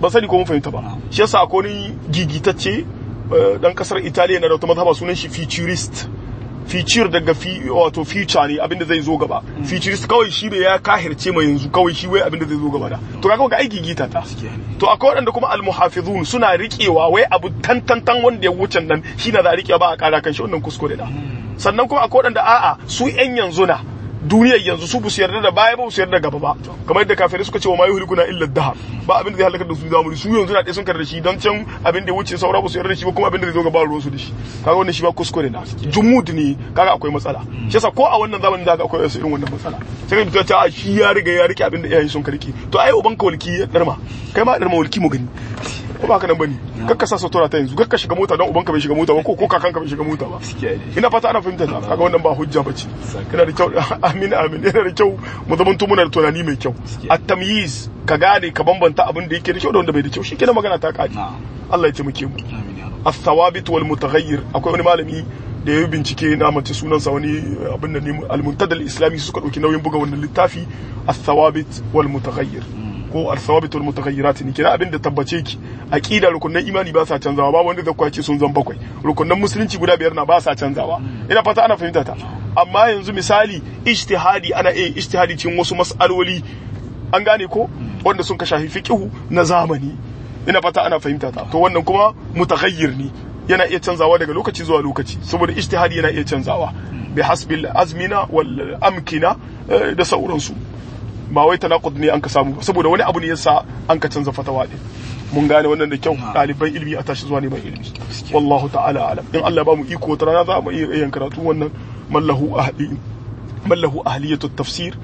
ba sani ko mun fahimta ba shi yasa akwai ni gigitacce dan kasar Italiya na da wata mazhaba sunan shi futurist future daga fi wato future ne abinda zai zo gaba futurist kawai shi ne ya kahirce mai yanzu kawai shi wai abinda zai zo gaba da to kaga ga aiki gita ta to akwai waɗanda kuma almuhafizun suna riƙewa wai abu tantantan wanda ya wuce nan shi na za a riƙewa ba a ƙara kan shi wannan kuskure da sannan kuma akwai waɗanda a'a su ƴan yanzu na duniyar yanzu su busu yarda da baya ba su yarda gaba ba kamar yadda kafirai suka ce wa ma yuhlikuna illa dahar ba abin da zai halaka da su zamani su yanzu na ɗaya sun karda shi don can abin da ya wuce saura ba su yarda da shi ba kuma abin da zai zo gaba ruwan su da shi kaga wannan shi ba kuskure na jumud ne kaga akwai matsala shi yasa ko a wannan zamanin da akwai wasu irin wannan matsala sai ka ta shi ya riga ya rike abin da iyayen sun karki to ai uban ka walki ya darma kai ma darma walki mu gani ko ba ka nan bane kakka sa sutura ta yanzu kakka shiga mota don ubanka bai shiga mota ba ko ko kakanka bai shiga mota ba ina fata ana fahimta ta kaga wannan ba hujja bace yana da kyau amin amin yana da kyau mu zaman muna da tunani mai kyau at-tamyiz ka gane ka bambanta abin da yake da kyau da wanda bai da kyau shi kenan magana ta kadi Allah ya taimake mu as-thawabit wal mutaghayyir akwai wani malami da ya bincike na mace sunansa wani abin da ne al-muntadal islami suka dauki nauyin buga wannan littafi as-thawabit wal mutaghayyir ko al-thawabit wal mutaghayyirat ne kina abin da tabbace ki aqida rukunan imani ba sa canzawa ba wanda zai kwace sun zan bakwai rukunan musulunci guda biyar na ba sa canzawa ina fata ana fahimta ta amma yanzu misali ijtihadi ana iya ijtihadi cikin wasu mas'aloli an gane ko wanda sun ka shafi fiqhu na zamani ina fata ana fahimta ta to wannan kuma mutaghayyir ne yana iya canzawa daga lokaci zuwa lokaci saboda ijtihadi yana iya canzawa bi hasbil azmina wal amkina da sauransu ba wai tanaqud ne an ka samu saboda wani abu ne yasa an ka canza fatawa din mun gane wannan da kyau ɗaliban ilimi a tashi zuwa neman ilimi wallahu ta'ala alam in Allah ba mu iko wata rana za mu iya yin karatu wannan mallahu ahli mallahu ahliyatu tafsir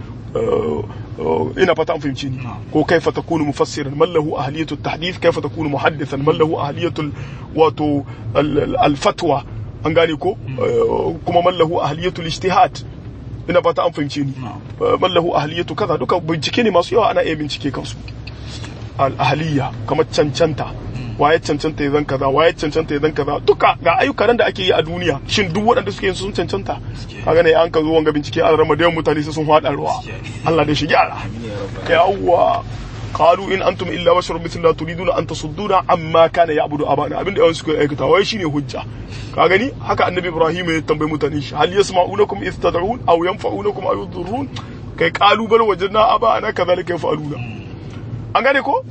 ina fata an fahimci ni ko kaifa takunu mufassiran mallahu ahliyatu tahdith kaifa takunu muhaddithan mallahu ahliyatu wato al-fatwa an gane ko kuma mallahu ahliyatu ijtihad ina fata an fahimce ni mallahu ahliyatu kaza duka bincike ne masu yawa ana iya bincike kansu al-ahliya kamar cancanta waye cancanta ya zan kaza waye cancanta ya zan kaza duka ga ayyukan da ake yi a duniya shin duk waɗanda suke yin sun cancanta kaga ne an ka zo wanga bincike an rama da yawan mutane sai sun hada ruwa Allah da shi gyara yawwa qalu in antum illa basharun mithluna turiduna an tasudduna amma kana ya'budu abana abinda yawan suka aikata wai shine hujja ka gani haka annabi ibrahim ya tambayi mutane shi hal yasma'unakum idh tad'un aw yanfa'unakum aw yadurrun kai qalu bal wajadna abana kadhalika yaf'aluna an gane ko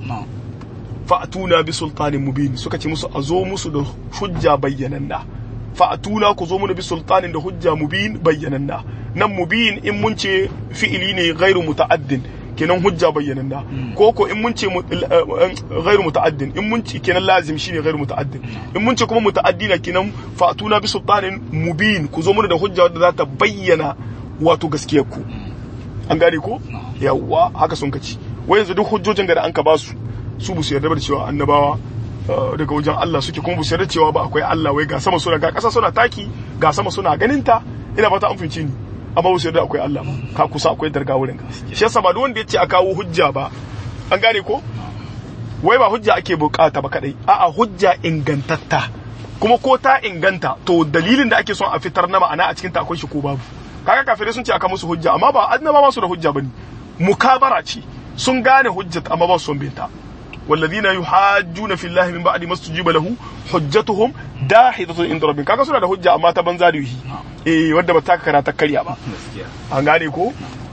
fa'atuna bi sultanin mubin suka ce musu a zo musu da hujja bayyananna fa'atuna ku zo mu bi sultanin da hujja mubin bayyananna nan mubin in mun ce fi'ili ne ghairu muta'addin kenan hujja bayyananna ko ko in mun ce ghairu muta'addin in mun ce kenan lazim shine ghairu muta'addin in mun ce kuma muta'addina kenan fa'atuna bi sultanin mubin ku zo mu da hujja wadda za ta bayyana wato gaskiyar ku an gane ko yawwa haka sun kaci wai yanzu duk hujjojin da an ka ba su su bu su yarda da cewa annabawa daga wajen Allah suke kuma bu su yarda cewa ba akwai Allah wai ga sama suna ga ƙasa suna taki ga sama suna ganin ta ina fata an fince ni amma bu su yarda akwai Allah ba ka kusa akwai darga wurin ka shi yasa ba duk wanda yace a kawo hujja ba an gane ko wai ba hujja ake bukata ba kadai a'a hujja ingantatta kuma ko ta inganta to dalilin da ake son a fitar na ma'ana a cikin ta akwai shi ko babu kaga kafirai sun ce aka musu hujja amma ba annabawa su da hujja bane mukabara ce sun gane hujjat amma ba su son binta والذين يحاجون في الله من بعد ما استجيب له حجتهم داحضة عند ربهم kaga suna da hujja amma ta banza da yi eh wanda ba ta kara ta karya ba an gane ko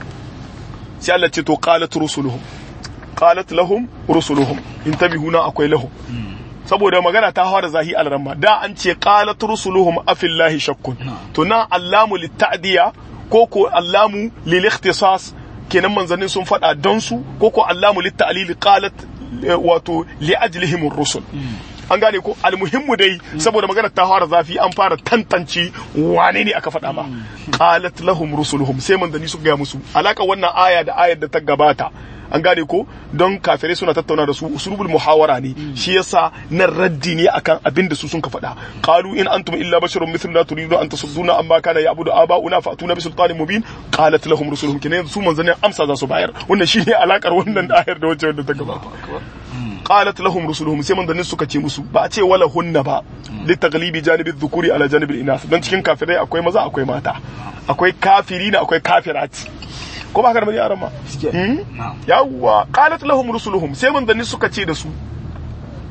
sai Allah ce to qalat rusuluhum qalat lahum rusuluhum intabihuna akwai lahum saboda magana ta hawa da zahi alramma da an ce qalat rusuluhum afillahi shakkun to na allamu litta'diya ko ko allamu lil ikhtisas kenan manzannin sun faɗa don su ko ko allamu litta'lil qalat wato li'ajlihim rusul an gane ko almuhimmu dai saboda magana ta fara zafi an fara tantance wane ne aka faɗa ma qalat lahum rusuluhum sai manzanni suka gaya musu alaka wannan aya da ayar da ta gabata an gane ko don kafirai suna tattauna da su usulubul muhawara ne shi yasa nan raddi ne akan abin da su sun ka faɗa qalu in antum illa basharun mithluna turidu an tasudduna amma kana ya'budu aba'una fa'tuna bi sultanin mubin qalat lahum rusuluhum kenan su manzannin amsa za su bayar wannan shine alakar wannan ayar da wacce wanda ta gabata qalat lahum rusuluhum sai manzannin suka ce musu ba a ce wala hunna ba li taglibi janibi dhukuri ala janibi inas don cikin kafirai akwai maza akwai mata akwai kafirina akwai kafirati ko ba ka da yaran ma yawwa qalat lahum rusuluhum sai manzanni suka ce da su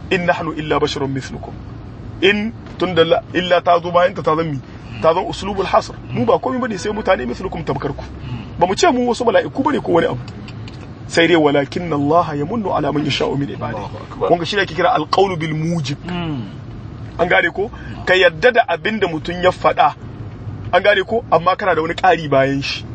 in nahnu illa basharun mithlukum in tunda la- illa ta zo bayan ta ta zan mi ta zan uslubul hasr mu ba komai bane sai mutane mithlukum tabkarku ba mu ce mu wasu mala'iku bane ko wani abu sai dai walakin Allah ya munnu ala man yasha'u min ibadihi Allahu akbar. kun ga shi ne ake kira alqawlu bil mujib an gane ko ka yadda da abin da mutum ya faɗa an gane ko amma kana da wani ƙari bayan shi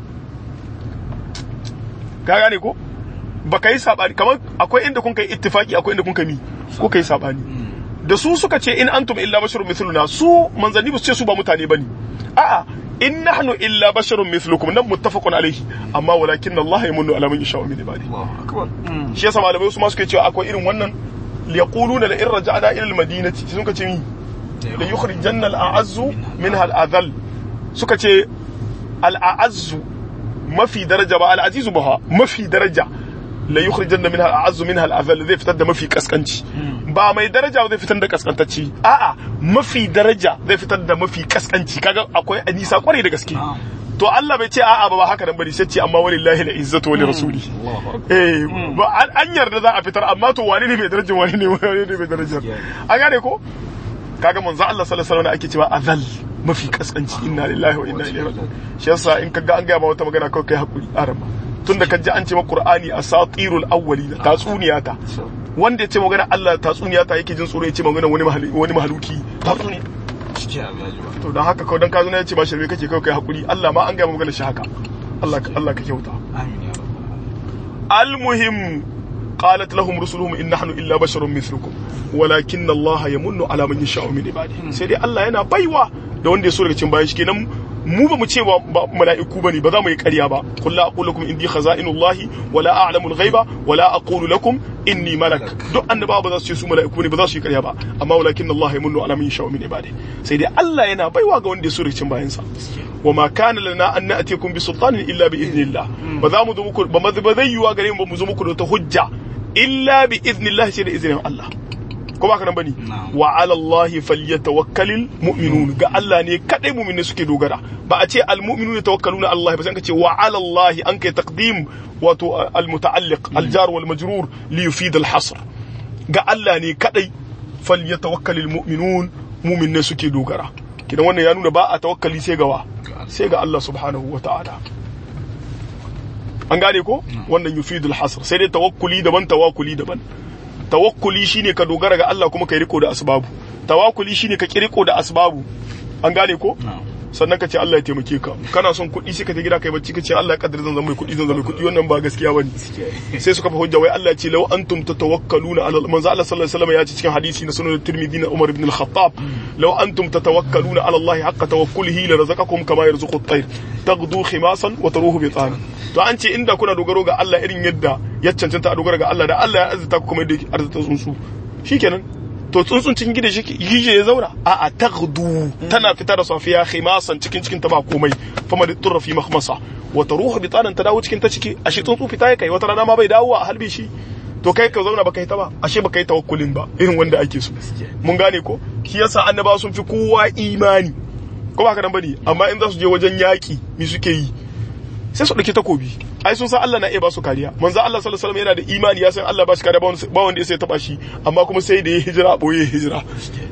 ka gane ko ba ka yi saɓani kamar akwai inda kun kai ittifaki akwai inda kun kai mi ko kai saɓani da su suka ce in antum illa basharun mithluna su manzanni ba su ce su ba mutane bane a'a in nahnu illa basharun mithlukum nan muttafaqun alaihi amma walakin Allah yamunnu ala man yasha'u min ibadihi Allahu akbar shi yasa malamai su ma suke cewa akwai irin wannan liyaquluna la in raja'na ila al-madinati sun ka ce mi la yukhrijanna al-a'azzu minha al-adhall suka ce al-a'azzu mafi daraja ba al-azizu ba mafi daraja la yukhrijanna minha al-a'azzu minha al-adhall zai fitar da mafi kaskanci ba mai daraja zai fitar da kaskantacci a'a mafi daraja zai fitar da mafi kaskanci kaga akwai nisa kwarai da gaske Na'am. to Allah bai ce a'a ba ba haka nan bari sai ce amma walillahi al-izzatu wa li rasuli Allahu akbar eh ba an- an yarda za a fitar amma to wani ne mai darajar wani ne wani ne mai darajar an gane ko kaga manzo Allah sallallahu alaihi wasallam ake cewa azal mafi kaskanci inna lillahi wa inna ilaihi raji'un shi yasa in kaga an gaya ma wata magana kawai kai hakuri arama tunda ka ji an ce ma qur'ani asatirul awwalina tatsuniya ta wanda ya ce magana Allah tatsuniya ta yake jin tsoro ya ce magana wani mahali- wani mahaluki tatsuniya ciki abu ya ji ba to dan haka kawai dan ka zo na ya ce ba shirme kake kawai kai hakuri Allah ma an gaya ma magana shi haka Allah ka Allah ka kyauta amin ya rabbal المهم قالت لهم رسلهم إن نحن إلا بشر مثلكم ولكن الله يمن على من يشاء من عباده sai dai Allah yana baiwa da wanda ya so daga cikin bayan shi kenan mu ba mu ce ba ba mala'iku bane ba za mu yi ƙarya ba qul la aqulu lakum indi khaza'inullahi wa la a'lamu al-ghaiba wa la aqulu lakum inni malak duk annabawa ba za su ce su mala'iku ne ba za su yi ƙarya ba amma walakin Allah yamunnu ala man yasha'u min ibadihi sai dai Allah yana baiwa ga wanda ya so daga cikin bayan sa wa ma kana lana an na'tiyakum bi sultanin illa bi idnillah ba za mu zo muku ba ma- ba zai yiwa gare mu ba mu zo muku da wata hujja illa bi idnillah sai da izinin Allah ko ba ka nan bane Na'am. wa ala Allah falyatawakkalul mu'minun ga Allah ne kadai mu'minai suke dogara ba a ce al mu'minun tawakkaluna Allah ba sai ka ce wa ala Allah an kai taqdim wato al muta'alliq al jar wal majrur li yufid al hasr ga Allah ne kadai falyatawakkalul mu'minun mu'minai suke dogara kidan wannan ya nuna ba a tawakkali sai ga wa sai ga Allah subhanahu wa ta'ala an gane ko wannan yufidul hasr sai dai tawakkuli daban tawakkuli daban tawakkuli shine ka dogara ga Allah kuma ka yi riko da asbabu tawakkuli shine ka kiriko da asbabu an gane ko na'am sannan ka ce Allah ya taimake ka kana son kuɗi sai ka ta gida kai bacci ka ce Allah ya kaddara zan zama mai kuɗi zan zama mai kuɗi wannan ba gaskiya bane sai suka fa hujja wai Allah ya ce law antum tatawakkaluna ala manzo Allah sallallahu alaihi wasallam ya ce cikin hadisi na sunan Tirmidhi na Umar ibn al-Khattab law antum tatawakkaluna ala Allah haqqa tawakkulihi la razaqakum kama yarzuqu at-tayr taghdu khimasan wa taruhu bitana to an ce inda kuna dogaro ga Allah irin yadda ya cancanta a dogara ga Allah da Allah ya arzuta ku kuma yadda yake arzuta tsuntsu shikenan to tsuntsun cikin gida shi gije ya zauna a a taghdu tana fita da safiya khimasan cikin cikin ta ba komai fama da turra fi mahmasa wa taruhu bitanan ta dawo cikin ta ciki ashe tsuntsu fita ya kai wata rana ma bai dawo a halbe shi to kai ka zauna baka yi ta ba ashe baka yi tawakkulin ba irin wanda ake so mun gane ko shi yasa annabawa sun fi kowa imani ko ba ka nan bane amma in za su je wajen yaki mi suke yi sai su ɗauki takobi ai sun san Allah na iya ba su kariya manzo Allah sallallahu alaihi wasallam yana da imani ya san Allah ba shi kariya ba wanda- ba wanda ya sai taba shi amma kuma sai da ya hijira boye hijira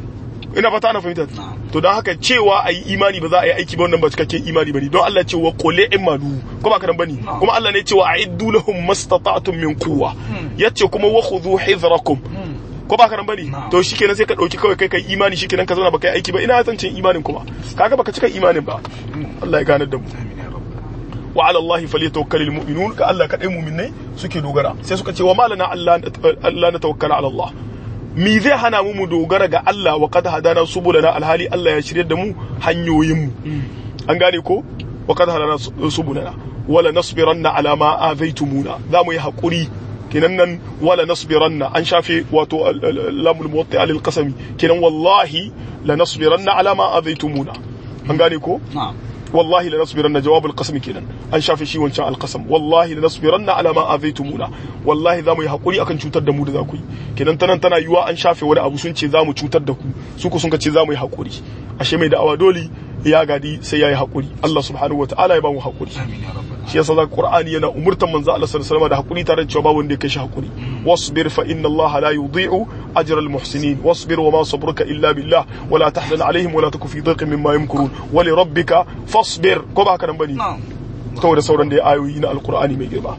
ina fata ana fahimta to don haka cewa a yi imani ba za a yi aiki ba wannan ba cikakken imani bane don Allah ce wa qul imanu ko ba ka nan bane kuma Allah ne ce wa a'iddu lahum mastata'tum min quwwa yace kuma wa khudhu hizrakum ko ba ka nan bane to shikenan sai ka dauki kawai kai kai imani shikenan ka zauna baka yi aiki ba ina zancin imanin kuma kaga baka cika imanin ba Allah ya ganar da mu amin ya rabbal wa ala Allah falyatawakkalul mu'minun ka Allah kadai mu'minai suke dogara sai suka ce wa malana Allah Allah na tawakkala ala Allah mi zai hana mu mu dogara ga Allah wa qad hadana subulana alhali Allah ya shirye da mu hanyoyin mu an gane ko wa qad hadana subulana wala nasbiranna ala ma azaitumuna za mu yi hakuri kenan nan wala nasbiranna an shafe wato al- al- lamul muwatta lil qasami kenan wallahi la nasbiranna ala ma azaitumuna an gane ko na'am والله لنصبرن جواب القسم كينا an shafe shi wancan alqasam wallahi lanasbiranna ala ma azaitumuna wallahi zamu yi hakuri akan cutar da mu da zaku yi kenan tanan tana yiwa an shafe wani abu sun ce zamu cutar da ku su ku sun ce zamu yi hakuri ashe mai da'awa dole ya gadi sai yayi hakuri Allah subhanahu wataala ya ba mu hakuri amin ya rabbal shi yasa zaka Qur'ani yana umurtan manzo Allah sallallahu alaihi wasallam da hakuri tare da cewa ba wanda ya kai shi hakuri wasbir fa inna Allah la yudhi'u ajra al muhsinin wasbir wa ma sabruka illa billah wa la tahzan alaihim wa la taku fi dhaqin mimma yamkurun wa li rabbika fasbir ko ba haka nan bane na'am to da sauran da ayoyi na alqur'ani mai girma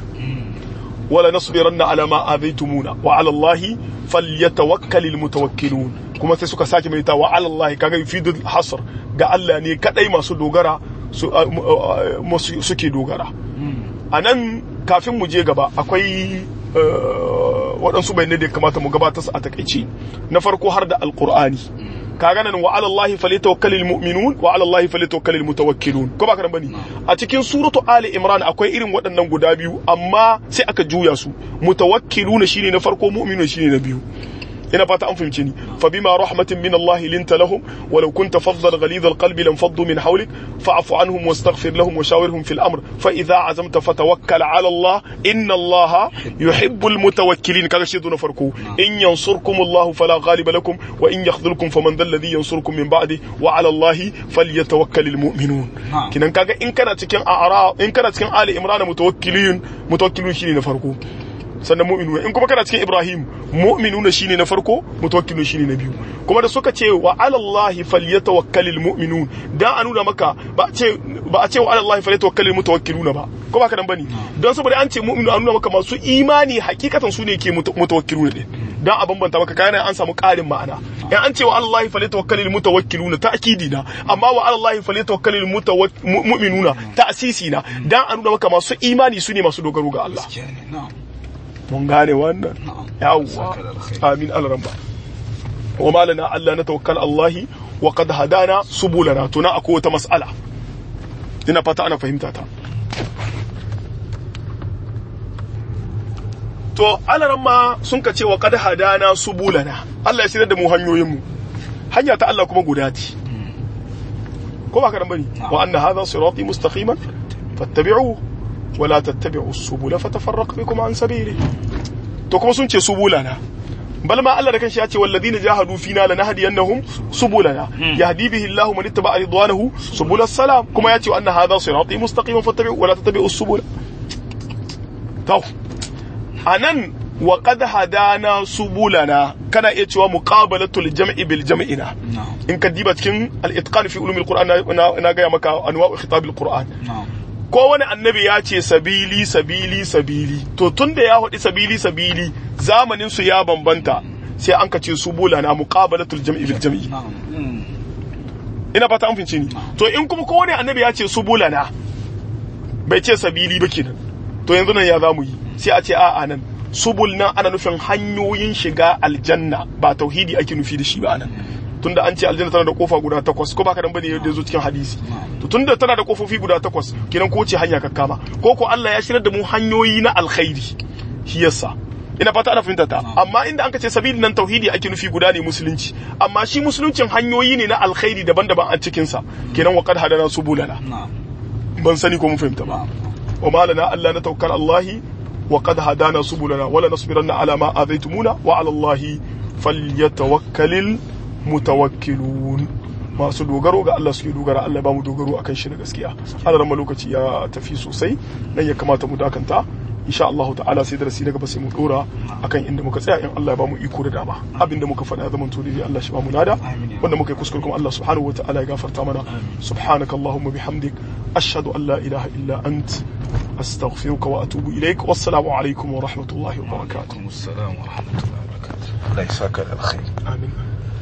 wala nasbiranna ala ma adaitumuna wa ala Allah falyatawakkalul mutawakkilun kuma sai suka sake mai ta wa ala Allah kaga yufidul hasr ga Allah ne kadai masu dogara su a- mu- a- masu- suke dogara a nan kafin mu je gaba akwai eh, waɗansu bayanai da ya kamata mu gabatar su a takaice na farko har da alkur'ani kaga nan wa ala Allah falyatawakkalul mu'minun wa ala Allah falyatawakkalul mutawakkilun ko ba ka nan bane a cikin suratu ali imran akwai irin waɗannan guda biyu amma sai aka juya su mutawakkiluna shine na farko mu'minun shine na biyu ina fata an fahimce ni fa bima rahmatin min Allah linta lahum walau kunta faddan ghalidha alqalbi lam faddu min hawlik fa'fu anhum wastaghfir lahum wa shawirhum fil amr fa idha azamta fatawakkal ala Allah inna Allah yuhibbul mutawakkilin kaga shi na farko in yansurkum Allah fala ghaliba lakum wa in yakhdhulkum faman dhal ladhi yansurkum min ba'di wa ala Allah falyatawakkalul mu'minun Na'am. kinan kaga in kana cikin a'ra in kana cikin ali imran mutawakkilin mutawakkilun shine na farko sannan mu'minuna in kuma kana cikin Ibrahim mu'minuna shine na farko mutawakkilun shine na biyu kuma da suka ce wa ala Allah falyatawakkalul mu'minun dan a nuna maka ba a ce ba a ce wa ala Allah falyatawakkalul mutawakkiluna ba ko ba ka nan bane don saboda an ce mu'minu an nuna maka masu imani hakikatan su ne ke muta- mutawakkiluna din dan a bambanta maka kayan an samu ƙarin ma'ana in an ce wa ala Allah falyatawakkalul mutawakkiluna ta'kidi na amma wa ala Allah falyatawakkalul mutawak- mu- mu'minuna ta'sisi na dan a nuna maka masu imani su ne masu dogaro ga Allah gaskiya ne na'am mun gane wannan na'am yawwa Saka da alkhairi. amin alramba wa ma lana alla natawakkal allahi wa qad hadana subulana to na akwai wata mas'ala ina fata ana fahimta ta to alaramma sun ka ce wa qad hadana subulana Allah ya shirya da mu hanyoyin mu hanya ta Allah kuma guda ce ko ba ka nan bane wa anna hadha sirati mustaqiman fattabi'uhu wa la tattabi'u subula fatafarraq bikum an sabili to kuma sun ce subulana bal ma Allah da kanshi ya ce walladina jahadu fina lanahdiyannahum subulana yahdi bihi Allahu man ittaba ridwanahu subul salam kuma ya ce anna hadha sirati mustaqiman fattabi'u wa la tattabi'u subula to anan wa qad hadana subulana kana iya cewa muqabalatul jam'i bil jam'ina na'am in ka diba cikin al-itqan fi ulumil qur'an na- na na gaya maka anwa'u khitabil qur'an na'am ko wani annabi ya ce sabili sabili sabili to tun da ya haɗi sabili sabili zamanin su ya bambanta sai an ka ce su bula na muqabalatul jam'i bil jam'i na'am ina fata an fince ni to in kuma ko wani annabi ya ce su bula na bai ce sabili ba kenan to yanzu nan ya zamu yi sai a ce a'a nan subul nan ana nufin hanyoyin shiga aljanna ba tauhidi ake nufi da shi ba nan tunda an ce aljanna tana da kofa guda takwas ko baka dan bane yadda zo cikin hadisi to tunda tana da kofofi guda takwas kenan ko ce hanya kakkama ko ko Allah ya shirar da mu hanyoyi na alkhairi shi yasa ina fata ana fahimta ta amma inda an ka ce sabili nan tauhidi ake nufi guda ne musulunci amma shi musuluncin hanyoyi ne na alkhairi daban-daban a cikin sa kenan wa qad hadana subulana na'am ban sani ko mun fahimta ba wa ma lana alla natawakkal Allahi wa qad hadana subulana wala nasbiranna ala ma adaytumuna wa ala Allahi falyatawakkalul mutawakkilun masu dogaro ga Allah suke dogara Allah ba mu dogaro akan shi da gaskiya Allah ma lokaci ya tafi sosai nan ya kamata mu dakanta insha Allah ta'ala sai darasi daga ba sai mu dora akan inda muka tsaya in Allah ya ba mu iko da dama abinda muka faɗa ya zama to dai Allah shi ba mu lada wanda muka yi kuskure kuma Allah subhanahu wa ta'ala ya gafarta mana subhanaka allahumma bihamdik ashhadu an la ilaha illa ant astaghfiruka wa atubu ilaik wassalamu alaikum wa rahmatullahi wa barakatuh alaikum assalam wa rahmatullahi wa barakatuh Allah ya saka da alkhairi amin